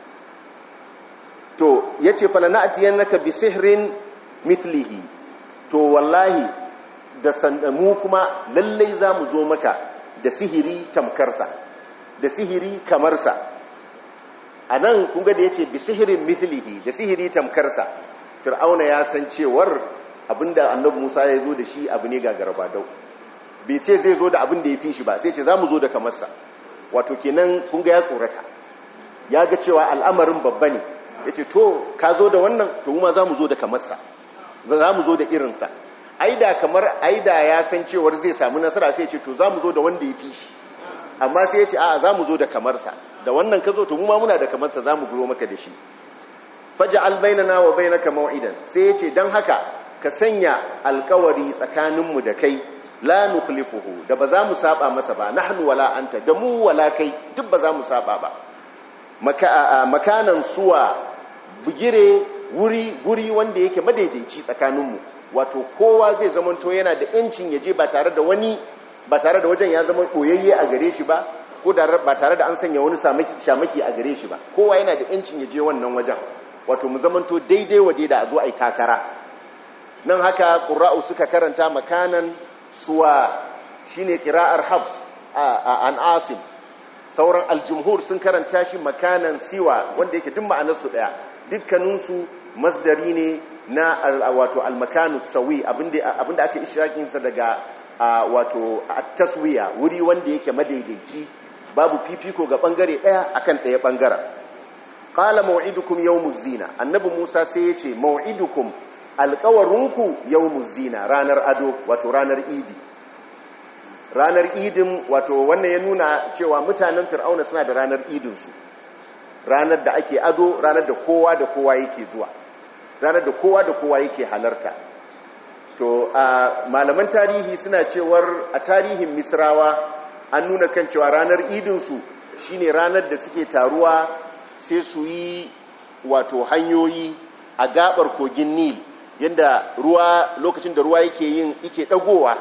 S1: to yace falana'tiyannaka bi sihrin mithlihi to wallahi da sandamu kuma lallai za mu zo maka da sihiri tamkarsa da sihiri kamarsa a nan kunga da ya ce bi sihirin mithlihi da sihiri tamkarsa fir'auna ya san cewar abinda annabi musa ya zo da shi abu ne gagarba dau bai ce zai zo da abin da ya fi shi ba sai ce za mu zo da kamarsa wato kenan kunga ya tsorata ya ga cewa al'amarin babba ne ya ce to ka zo da wannan to ma za mu zo da kamarsa za mu zo da irinsa aida kamar aida ya san cewar zai samu nasara sai ce to za mu zo da wanda ya fi shi amma sai ya ce a za mu zo da kamarsa da wannan ka zo to mu ma muna da kamarsa za mu guro maka da shi faja albainana wa bainaka mau'idan sai ya ce don haka ka sanya alkawari tsakaninmu da kai la nukhlifuhu da ba za mu saba masa ba nahnu wala anta da mu wala kai duk ba za mu saba ba makanan suwa bugire wuri guri wanda yake madaidaici tsakaninmu wato kowa zai zamanto yana da yancin yaje ba tare da wani ba tare da wajen ya zama koyayye a gare shi ba ko ba tare da an sanya wani shamaki a gare shi ba kowa yana da yancin yaje wannan wajen wato mu zamanto daidai waje da a zo a yi takara nan haka ƙura'u suka karanta makanan suwa shine kira'ar habs an asim sauran aljumhur sun karanta shi makanan siwa wanda yake duk ma'anarsu ɗaya dukkaninsu masdari ne na wato almakanu sawi abinda aka ishirakinsa daga wato taswiya wuri wanda yake madaidaici babu fifiko ga bangare daya akan daya bangaren qala maw'idukum yawmuz zina annabi Musa sai yace maw'idukum alqawarunku yawmuz zina ranar ado wato ranar idi ranar idin wato wannan ya nuna cewa mutanen fir'auna suna da ranar idin su ranar da ake ado ranar da kowa da kowa yake zuwa ranar da kowa da kowa yake halarta to a malaman tarihi suna cewar a tarihin misrawa an nuna kan cewa ranar idinsu shine ranar da suke taruwa sai su yi wato hanyoyi a gabar kogin nil yadda ruwa lokacin da ruwa yake yin yake dagowa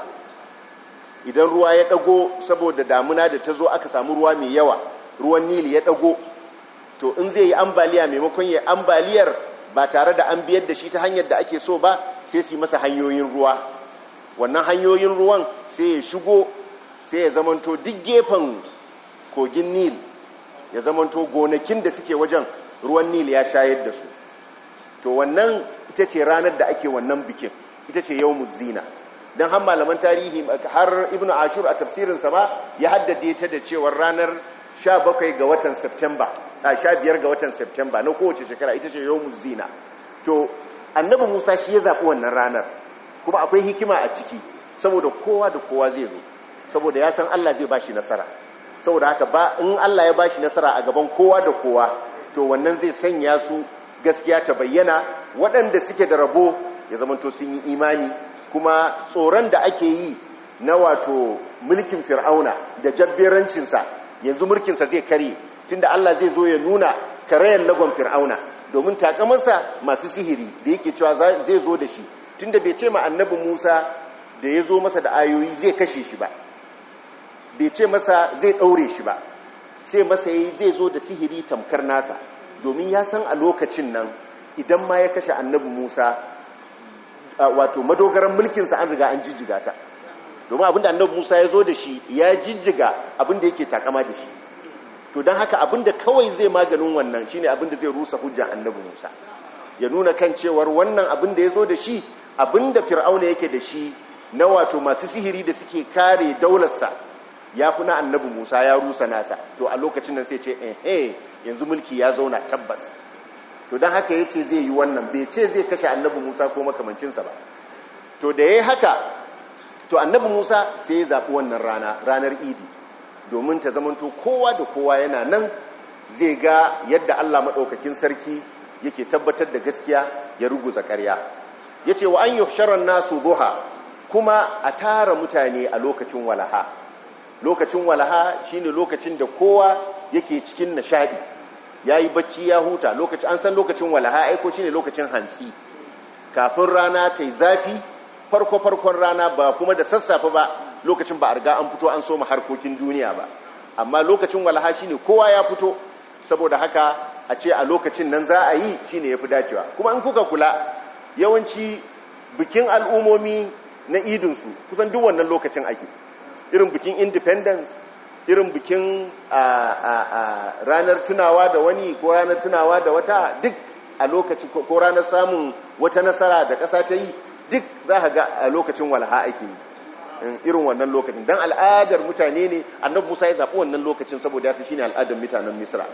S1: idan ruwa ya dago saboda damuna da ta zo aka samu ruwa mai yawa ruwan nil ya dago to in zai yi ambaliya maimakon ya ambaliyar ba tare da an biyar da shi ta hanyar da ake so ba sai su yi masa hanyoyin ruwa wannan hanyoyin ruwan sai ya shigo sai ya zamanto duk gefen kogin nil ya zamanto gonakin da suke wajen ruwan nil ya shayar da su to wannan ita ce ranar da ake wannan bikin ita ce yau zina don har malaman tarihi har ibn ashur a tafsirinsa ma ya haddade ta da cewar ranar 17 ga watan september a 15 ga watan september na kowace shekara ita ce yau zina to annabi musa shi ya zaɓi wannan ranar kuma akwai hikima a ciki saboda kowa da kowa zai zo saboda ya san allah zai ba shi nasara saboda haka ba in allah ya ba shi nasara a gaban kowa da kowa to wannan zai sanya su gaskiya ta bayyana waɗanda suke da rabo ya zamanto sun yi imani kuma tsoron da ake yi na wato mulkin fir'auna da jabberancinsa yanzu mulkinsa zai kare tunda Allah zai zo ya nuna karayen lagon fir'auna domin takamarsa masu sihiri da yake cewa zai zo da shi tunda bai ce ma annabi Musa da ya zo masa da ayoyi zai kashe shi ba bai ce masa zai ɗaure shi ba ce masa yayi zai zo da sihiri tamkar nasa domin ya san a lokacin nan idan ma ya kashe annabi Musa wato madogaran mulkinsa an riga an jijjiga ta domin abinda annabi Musa ya zo da shi ya jijjiga abinda yake takama da shi to don haka abinda kawai zai maganin wannan shine abinda zai rusa hujjan annabi Musa ya nuna kan cewar wannan abinda ya zo da shi abinda fir'auna yake da shi na wato masu sihiri da suke kare daularsa ya fi na annabi Musa ya rusa nasa to a lokacin nan sai ce eh yanzu mulki ya zauna tabbas to don haka ya ce zai yi wannan bai ce zai kashe annabi musa ko makamancinsa ba to da ya yi haka to annabi musa sai ya zaɓi wannan rana ranar idi domin ta zamanto kowa da kowa yana nan zai ga yadda allah maɗaukakin sarki yake tabbatar da gaskiya ya ruguza ƙarya ya ce wa an yi sharan nasu zuha kuma a tara mutane a lokacin walaha lokacin walaha shine lokacin da kowa yake cikin nishaɗi ya yi bacci ya huta lokacin an san lokacin walaha aiko shine lokacin hantsi kafin rana ta yi zafi farko-farkon rana ba kuma da sassafe ba lokacin ba a riga an fito an soma harkokin duniya ba amma lokacin walaha shine kowa ya fito saboda haka a ce a lokacin nan za a yi shine ya fi dacewa kuma in kuka kula yawanci bikin al'umomi na idinsu kusan duk wannan lokacin ake irin bikin independence irin bikin ranar tunawa da wani ko ranar tunawa da wata duk a lokaci ko ranar samun wata nasara da ƙasa ta yi duk za ka ga a lokacin walha ake yi irin wannan lokacin don al'adar mutane ne annabi musa ya zaɓi wannan lokacin saboda ya fi shi ne al'adar mutanen misra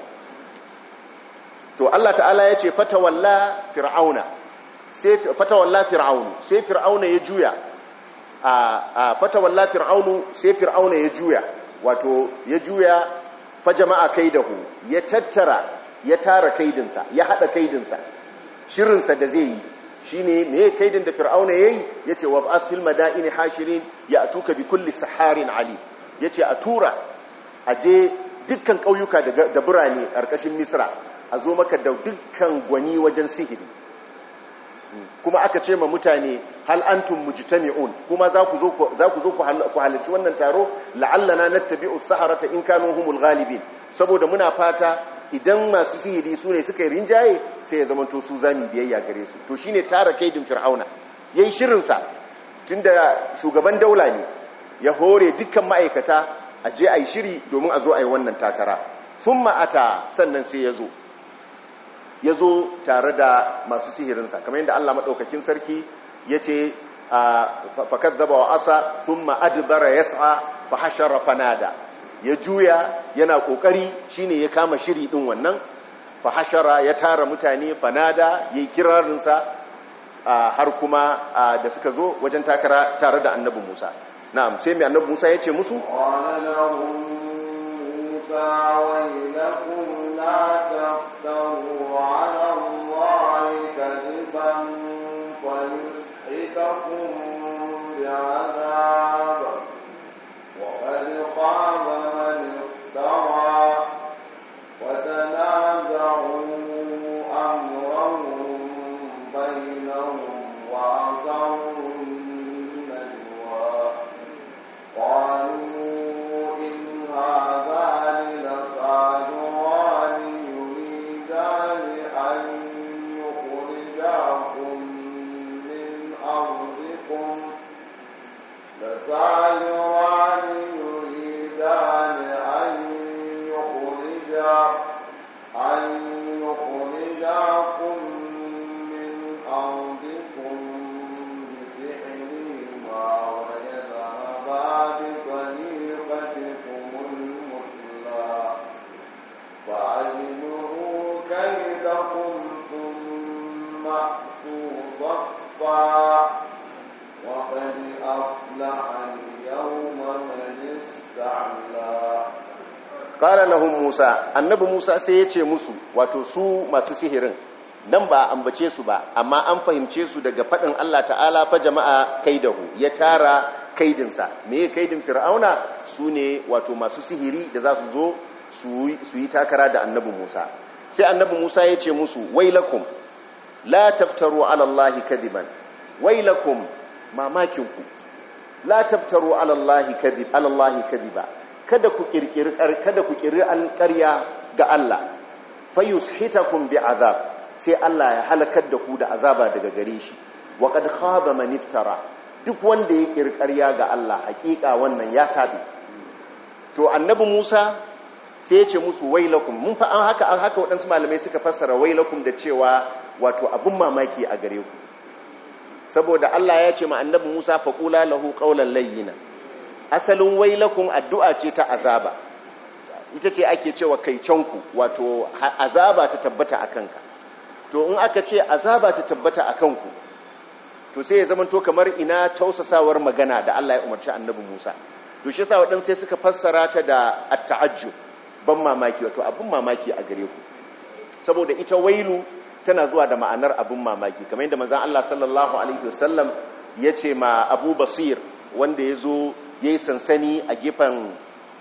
S1: to allah ta'ala ya ce fatawalla fir'auna sai fatawalla fir'aunu sai fir'auna ya juya a fatawalla fir'aunu sai fir'auna ya juya wato ya juya fa jama'a kaidahu ya tattara ya tara kaidinsa ya hada kaidinsa shirinsa da zai yi shine me kaidin da fir'auna yayi yace wa ba'ath fil madaini hashirin ya'tuka bi kulli saharin ali yace a tura aje dukkan kauyuka da birane karkashin misra a zo maka da dukkan gwani wajen sihiri kuma aka ce ma mutane hal antum mujtami'un kuma za ku zo za ku zo ku halarci wannan taro la'allana nattabi'u saharata in kanu humul ghalibin saboda muna fata idan masu sihiri su ne suka yi rinjaye sai ya zamanto su zami biyayya gare su to shine tara kaidin fir'auna yayi shirin sa tunda shugaban daula ne ya hore dukkan ma'aikata a je ayi shiri domin a zo ayi wannan takara thumma ata sannan sai ya zo ya zo tare da masu sihirinsa kamar yadda Allah maɗaukakin sarki ya ce fakar zaba wa asa sun ma'adibara ya sa fahashara fanada ya juya yana ƙoƙari shine ya kama shiri ɗin wannan fahashara ya tara mutane fanada ya yi kirarinsa har kuma da suka zo wajen takara tare da annabi musa na'am sai mai annabi musa ya ce musu
S2: موسى ويلكم لا تفتروا على الله كذبا فيسحتكم بعذاب وقد خاب من افترى وتنازعوا أمرهم بينهم وأسروا النجوى قالوا إن هذان لصادران يريدان أن يخرجاكم من أرضكم لصادران يريدان أن يخرجا أن يخرجاكم من أرضكم بسحرهما ويذهبا بطريقتكم المثلى فأجمعوا كيدكم ثم أتوا صفا وقد أفلح اليوم من استعلى
S1: qala lahum musa annabi musa sai ya ce musu wato su masu sihirin nan ba ambace su ba amma an fahimce su daga faɗin Allah ta'ala fa jama'a kaidahu ya tara kaidinsa me kaidin fir'auna su ne wato masu sihiri da za su zo su yi takara da annabi musa sai annabi musa ya ce musu wailakum la taftaru ala allahi kadiban wailakum mamakinku la taftaru ala allahi kadib ala allahi kadiba kada ku kirkiri kada ku kirri alƙarya ga Allah fayushitakum bi'azab sai Allah ya halakar da ku da azaba daga gare shi wa qad khaba man iftara duk wanda ya kirkariya ga Allah hakika wannan ya tabi to annabi Musa sai ya ce musu wailakum mun fa an haka haka waɗansu malamai suka fassara wailakum da cewa wato abun mamaki a gare ku saboda Allah ya ce ma annabi Musa faqula lahu qawlan layyina asalin wailakum addu'a ce ta azaba ita ce ake cewa kaicanku wato azaba ta tabbata a kanka to in aka ce azaba ta tabbata a kanku to sai ya zamanto kamar ina tausasawar magana da Allah ya umarci annabi Musa to shi yasa waɗansu sai suka fassara ta da at-ta'ajjub ban mamaki wato abin mamaki a gare ku saboda ita wailu tana zuwa da ma'anar abin mamaki kamar yadda manzon Allah sallallahu alaihi wasallam ya ce ma Abu Basir wanda ya zo ya yi sansani a gefen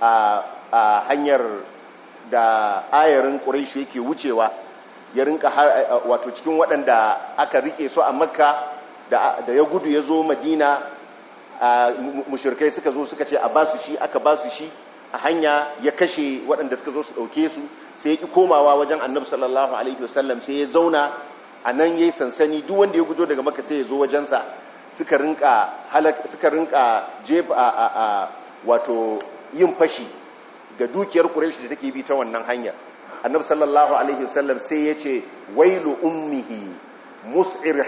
S1: a hanyar da ayarin ƙuraishu yake wucewa ya rinka wato cikin waɗanda aka rike su a makka da ya gudu ya zo madina mushirkai suka zo suka ce a ba su shi aka ba su shi a hanya ya kashe waɗanda suka zo su ɗauke su sai ya ƙi komawa wajen annabi sallallahu alaihi wasallam sai ya zauna a nan ya yi sansani duk wanda ya gudo daga maka sai ya zo wajensa suka rinka suka rinka jefa a wato yin fashi ga dukiyar Quraysh da take bi ta wannan hanyar Annabi sallallahu alaihi wasallam sai yace wailu ummihi mus'ir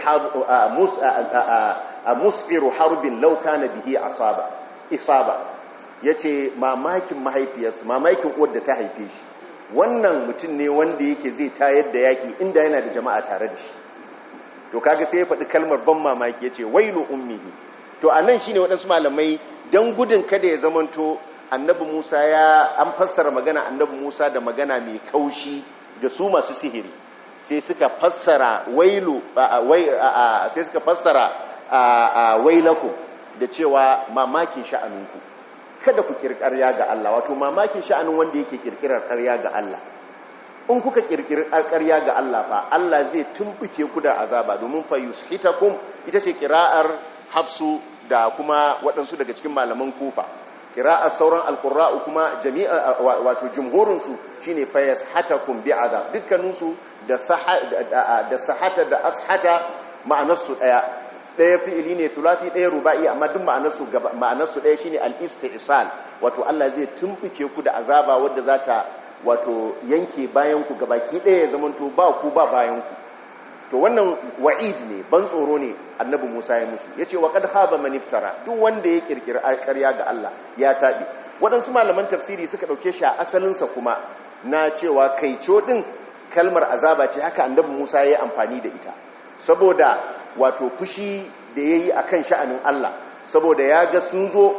S1: mus'ir harbin law kana bihi asaba isaba yace mamakin mahaifiyarsa mamakin uwar da ta haife shi wannan mutum ne wanda yake zai tayar da yaki inda yana da jama'a tare da shi to kaga sai ya faɗi kalmar ban mamaki ya ce wailu ummihi to a nan shi ne waɗansu malamai don gudun kada ya zamanto annabi musa ya an fassara magana annabi musa da magana mai kaushi ga su masu sihiri sai suka fassara wailu sai suka fassara wailaku da cewa mamakin sha'aninku kada ku kirkarya ga Allah wato mamakin sha'anin wanda yake kirkirar ƙarya ga Allah in kuka kirkiri ƙarya ga Allah fa Allah zai tumbuke ku da azaba domin fa yushitakum ita ce kira'ar hafsu da kuma waɗansu daga cikin malaman kufa kira'ar sauran alqurra'u kuma jami'a wato jumhurin su shine fa yashatakum bi'adab dukkanin su da da sahata da ashata ma'anar su daya daya fi'ili ne thulathi daya ruba'i amma duk ma'anar su ma'anar su daya shine al-istisal wato Allah zai tumbuke ku da azaba wanda za ta wato yanke bayanku gabaki ɗaya ya zamanto ba ku ba bayanku to wannan wa'id ne ban tsoro ne annabi Musa ya musu yace wa qad haba man iftara duk wanda ya kirkiri ƙarya ga Allah ya tabi waɗansu malaman tafsiri suka dauke shi a asalin sa kuma na cewa kaico din kalmar azaba ce haka annabi Musa ya yi amfani da ita saboda wato fushi da yayi akan sha'anin Allah saboda ya ga sun zo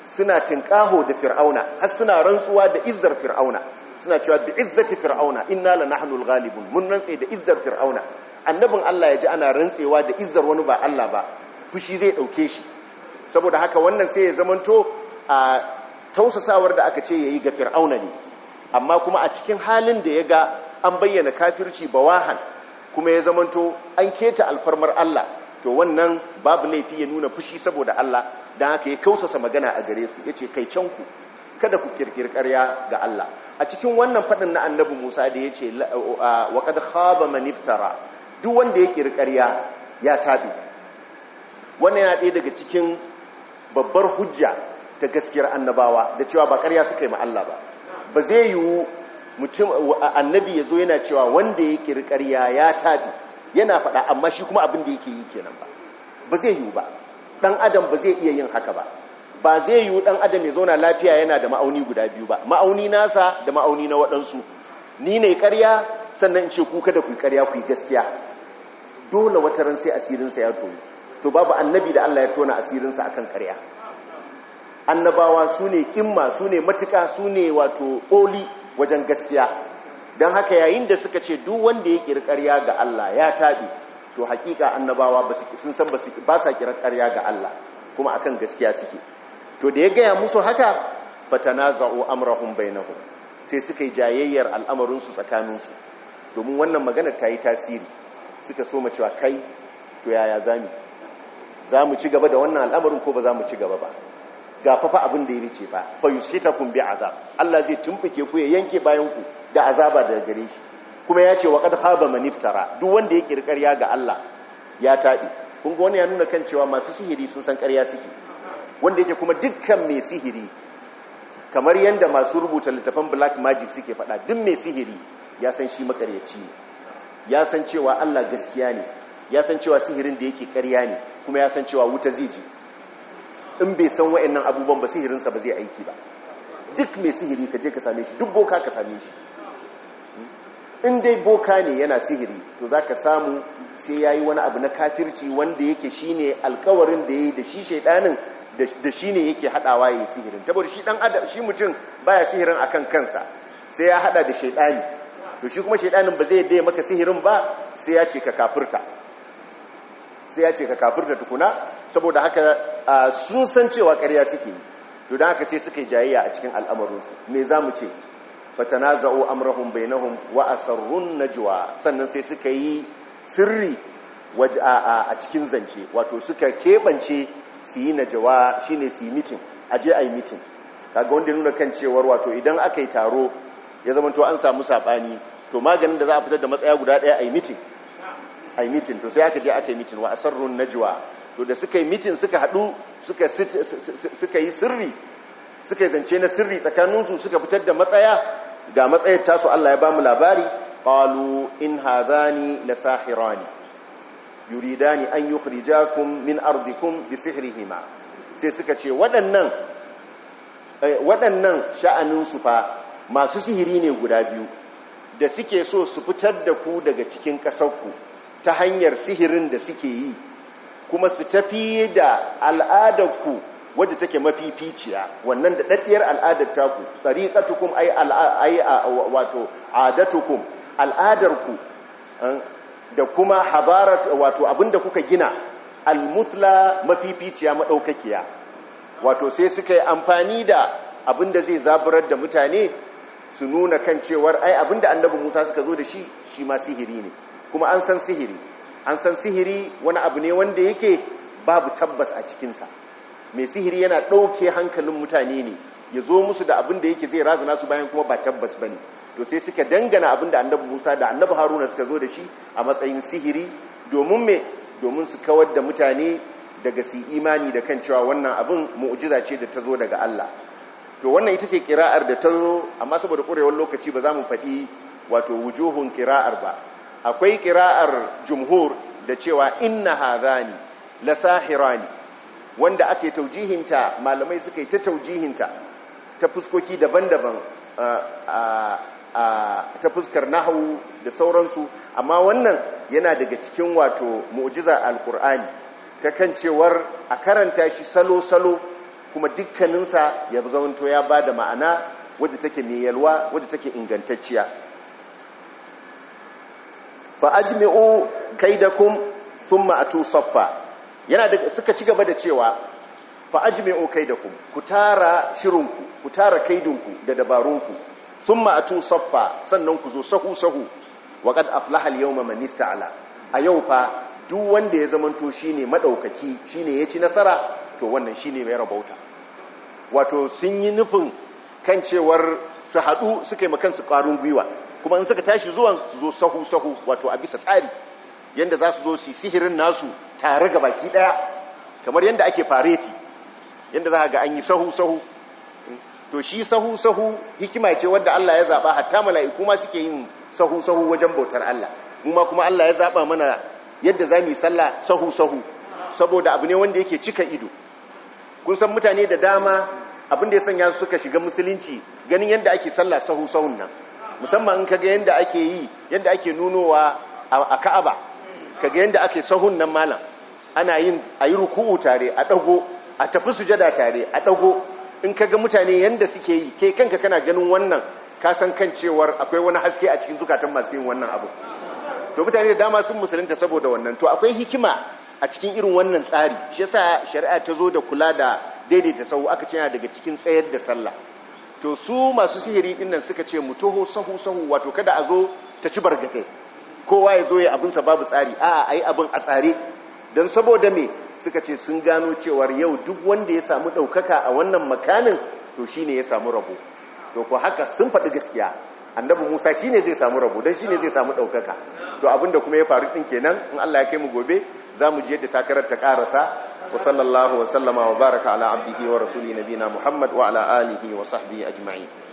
S1: suna tinkaho da fir'auna har suna rantsuwa da izzar fir'auna suna cewa bi izzati fir'auna inna lanahnul ghalibun mun rantse da izzar fir'auna annabin Allah ya ji ana rantsewa da izzar wani ba Allah ba fushi zai dauke shi saboda haka wannan sai ya zamanto a tausasawar da aka ce yayi ga fir'auna ne amma kuma a cikin halin da ya ga an bayyana kafirci bawahan kuma ya zamanto an keta alfarmar Allah to wannan babu laifi ya nuna fushi saboda Allah dan haka ya kausasa magana a gare su yace kai canku kada ku kirkiri ƙarya ga Allah a cikin wannan faɗin na annabi Musa da yace wa qad khaba man iftara duk wanda ya kirkiri ƙarya ya tabi wannan yana ɗaya daga cikin babbar hujja ta gaskiyar annabawa da cewa ba ƙarya suka yi ma Allah ba ba zai yiwu mutum annabi ya zo yana cewa wanda ya kiri ƙarya ya tabi yana faɗa amma shi kuma abin da yake yi kenan ba ba zai yiwu ba ɗan adam ba zai iya yin haka ba ba zai yiwu ɗan adam ya zauna lafiya yana da ma'auni guda biyu ba ma'auni nasa da ma'auni na waɗansu ni ne ƙarya sannan in ce ku kada ku yi ƙarya ku yi gaskiya dole wata ran sai asirinsa ya tono to babu annabi da Allah ya tona asirinsa akan ƙarya annabawa su ne kimma su ne matuka su ne wato oli wajen gaskiya don haka yayin da suka ce duk wanda ya ƙirƙarya ga Allah ya taɓi to hakika annabawa sun san ba sa ƙirƙarya ga Allah kuma akan gaskiya suke to da ya gaya musu haka fatanaza'u amrahum bainahum sai suka yi jayayyar al'amarinsu tsakaninsu domin wannan magana ta yi tasiri suka so mu cewa kai to yaya zami za mu ci gaba da wannan al'amarin ko ba za mu ci gaba ba ga fafa abin da ya rice ba fa yushitakum bi azab Allah zai tumfuke ku ya yanke bayan ku da azaba daga gare shi kuma ya ce wa qad khaba man iftara duk wanda ya kirkariya ga Allah ya tabi kun ga wani ya nuna kan cewa masu sihiri sun san ƙarya suke wanda yake kuma dukkan mai sihiri kamar yanda masu rubuta littafan black magic suke faɗa duk mai sihiri ya san shi makaryaci ne ya san cewa Allah gaskiya ne ya san cewa sihirin da yake ƙarya ne kuma ya san cewa wuta zai ji in bai san wa'annan abubuwan ba sihirinsa ba zai aiki ba duk mai sihiri ka je ka same shi duk boka ka same shi in dai boka ne yana sihiri to za ka samu sai ya yi wani abu na kafirci wanda yake shi ne alkawarin da ya yi da shi shaidanin da shi ne yake haɗawa ya yi sihirin tabbata shi ɗan adam shi mutum baya sihirin akan kansa sai ya haɗa da shaidani to shi kuma shaidanin ba zai daya maka sihirin ba sai ya ce ka kafirta sai ya ce ka kafirta tukuna saboda haka sun san cewa ƙarya suke yi to don haka sai suka yi jayayya a cikin al'amarinsu me za mu ce fatana za'o amurahun bainahun wa asarrun najwa sannan sai suka yi sirri a cikin zance wato suka keɓance su yi najawa shine su yi mitin aje a yi mitin kaga wanda nuna kan cewar wato idan aka yi taro ya zama to an samu saɓani to maganin da za a fitar da matsaya guda ɗaya a yi mitin a yi mitin to sai aka je aka yi mitin wa asarrun najwa to da suka yi mitin suka haɗu suka yi sirri suka yi zance na sirri tsakaninsu suka fitar da matsaya ga matsayar tasu Allah ya ba mu labari qalu in hadhani la sahirani yuridani an yukhrijakum min ardikum bi sihrihima sai suka ce waɗannan waɗannan sha'anin su fa masu sihiri ne guda biyu da suke so su fitar da ku daga cikin ƙasarku ta hanyar sihirin da suke yi kuma su tafi da al'adarku wadda take mafificiya wannan da daddiyar al'adar taku tariqatukum ay ay wato adatukum al'adarku da kuma habarat wato abinda kuka gina almuthla mafificiya madaukakiya wato sai suka yi amfani da abinda zai zaburar da mutane su nuna kan cewar ai abinda annabi Musa suka zo da shi shi ma sihiri ne kuma an san sihiri an san sihiri wani abu ne wanda yake babu tabbas a cikinsa mai sihiri yana ɗauke hankalin mutane ne ya zo musu da abin da yake zai razana su bayan kuma ba tabbas ba ne to sai suka dangana abin da annabi musa da annabi haruna suka zo da shi a matsayin sihiri domin me domin su kawar da mutane daga su imani da kan cewa wannan abin mu'jiza ce da ta zo daga allah to wannan ita ce kira'ar da ta zo amma saboda ƙurewar lokaci ba za mu faɗi wato wujuhun kira'ar ba akwai kira'ar jumhur da cewa inna hadhani la sahirani wanda ake taujihinta malamai suka yi ta taujihinta ta fuskoki daban-daban ta fuskar nahawu da sauransu amma wannan yana daga cikin wato mu'jiza alkur'ani ta kan cewar a karanta shi salo-salo kuma dukkaninsa ya zamanto ya ba da ma'ana wadda take mai yalwa wadda take ingantacciya fa ajmi'u kaidakum thumma atu saffa yana da suka ci gaba da cewa fa ajmi'u kaidakum ku tara shirinku ku tara kaidinku da dabarunku thumma atu saffa sannan ku zo sahu sahu wa qad aflaha al-yawma man ista'ala a yau fa duk wanda ya zamanto shine madaukaki shine ya ci nasara to wannan shine mai rabauta wato sun yi nufin kan cewar su haɗu suka yi makansu ƙwarin gwiwa kuma in suka tashi zuwan su zo sahu-sahu wato a bisa tsari yadda za su zo su sihirin nasu tare ga baki ɗaya kamar yadda ake fareti yadda za ga an yi sahu-sahu to shi sahu-sahu hikima ce wadda Allah ya zaɓa hatta mala'iku ma suke yin sahu-sahu wajen bautar Allah mu ma kuma Allah ya zaɓa mana yadda za mu yi sallah sahu-sahu saboda abu ne wanda yake cika ido kun san mutane da dama abin da ya sanya su suka shiga musulunci ganin yadda ake sallah sahu sahun nan musamman in kaga yadda ake yi yadda ake nunowa a Ka'aba kaga yadda ake sahun nan malam ana yin ayi ruku'u tare a dago a tafi sujada tare a dago in kaga mutane yadda suke yi kai kanka kana ganin wannan ka san kan cewar akwai wani haske a cikin zukatan masu yin wannan abu to mutane da dama sun musulunta saboda wannan to akwai hikima a cikin irin wannan tsari shi yasa shari'a ta zo da kula da daidaita sahu aka ce yana daga cikin tsayar da sallah to su masu sihiri din nan suka ce mu toho sahu sahu wato kada a zo ta ci bargatai kowa ya zo ya abin sa babu tsari a ayi abin a tsare dan saboda me suka ce sun gano cewar yau duk wanda ya samu daukaka a wannan makanin to shine ya samu rabo to ko haka sun faɗi gaskiya annabi Musa shine zai samu rabo dan shine zai samu daukaka to abinda kuma ya faru din kenan in Allah ya kai mu gobe za mu ji yadda takarar ta karasa wa sallallahu wa sallama wa baraka ala abdihi wa rasuli nabina muhammad wa ala alihi wa sahbihi ajma'in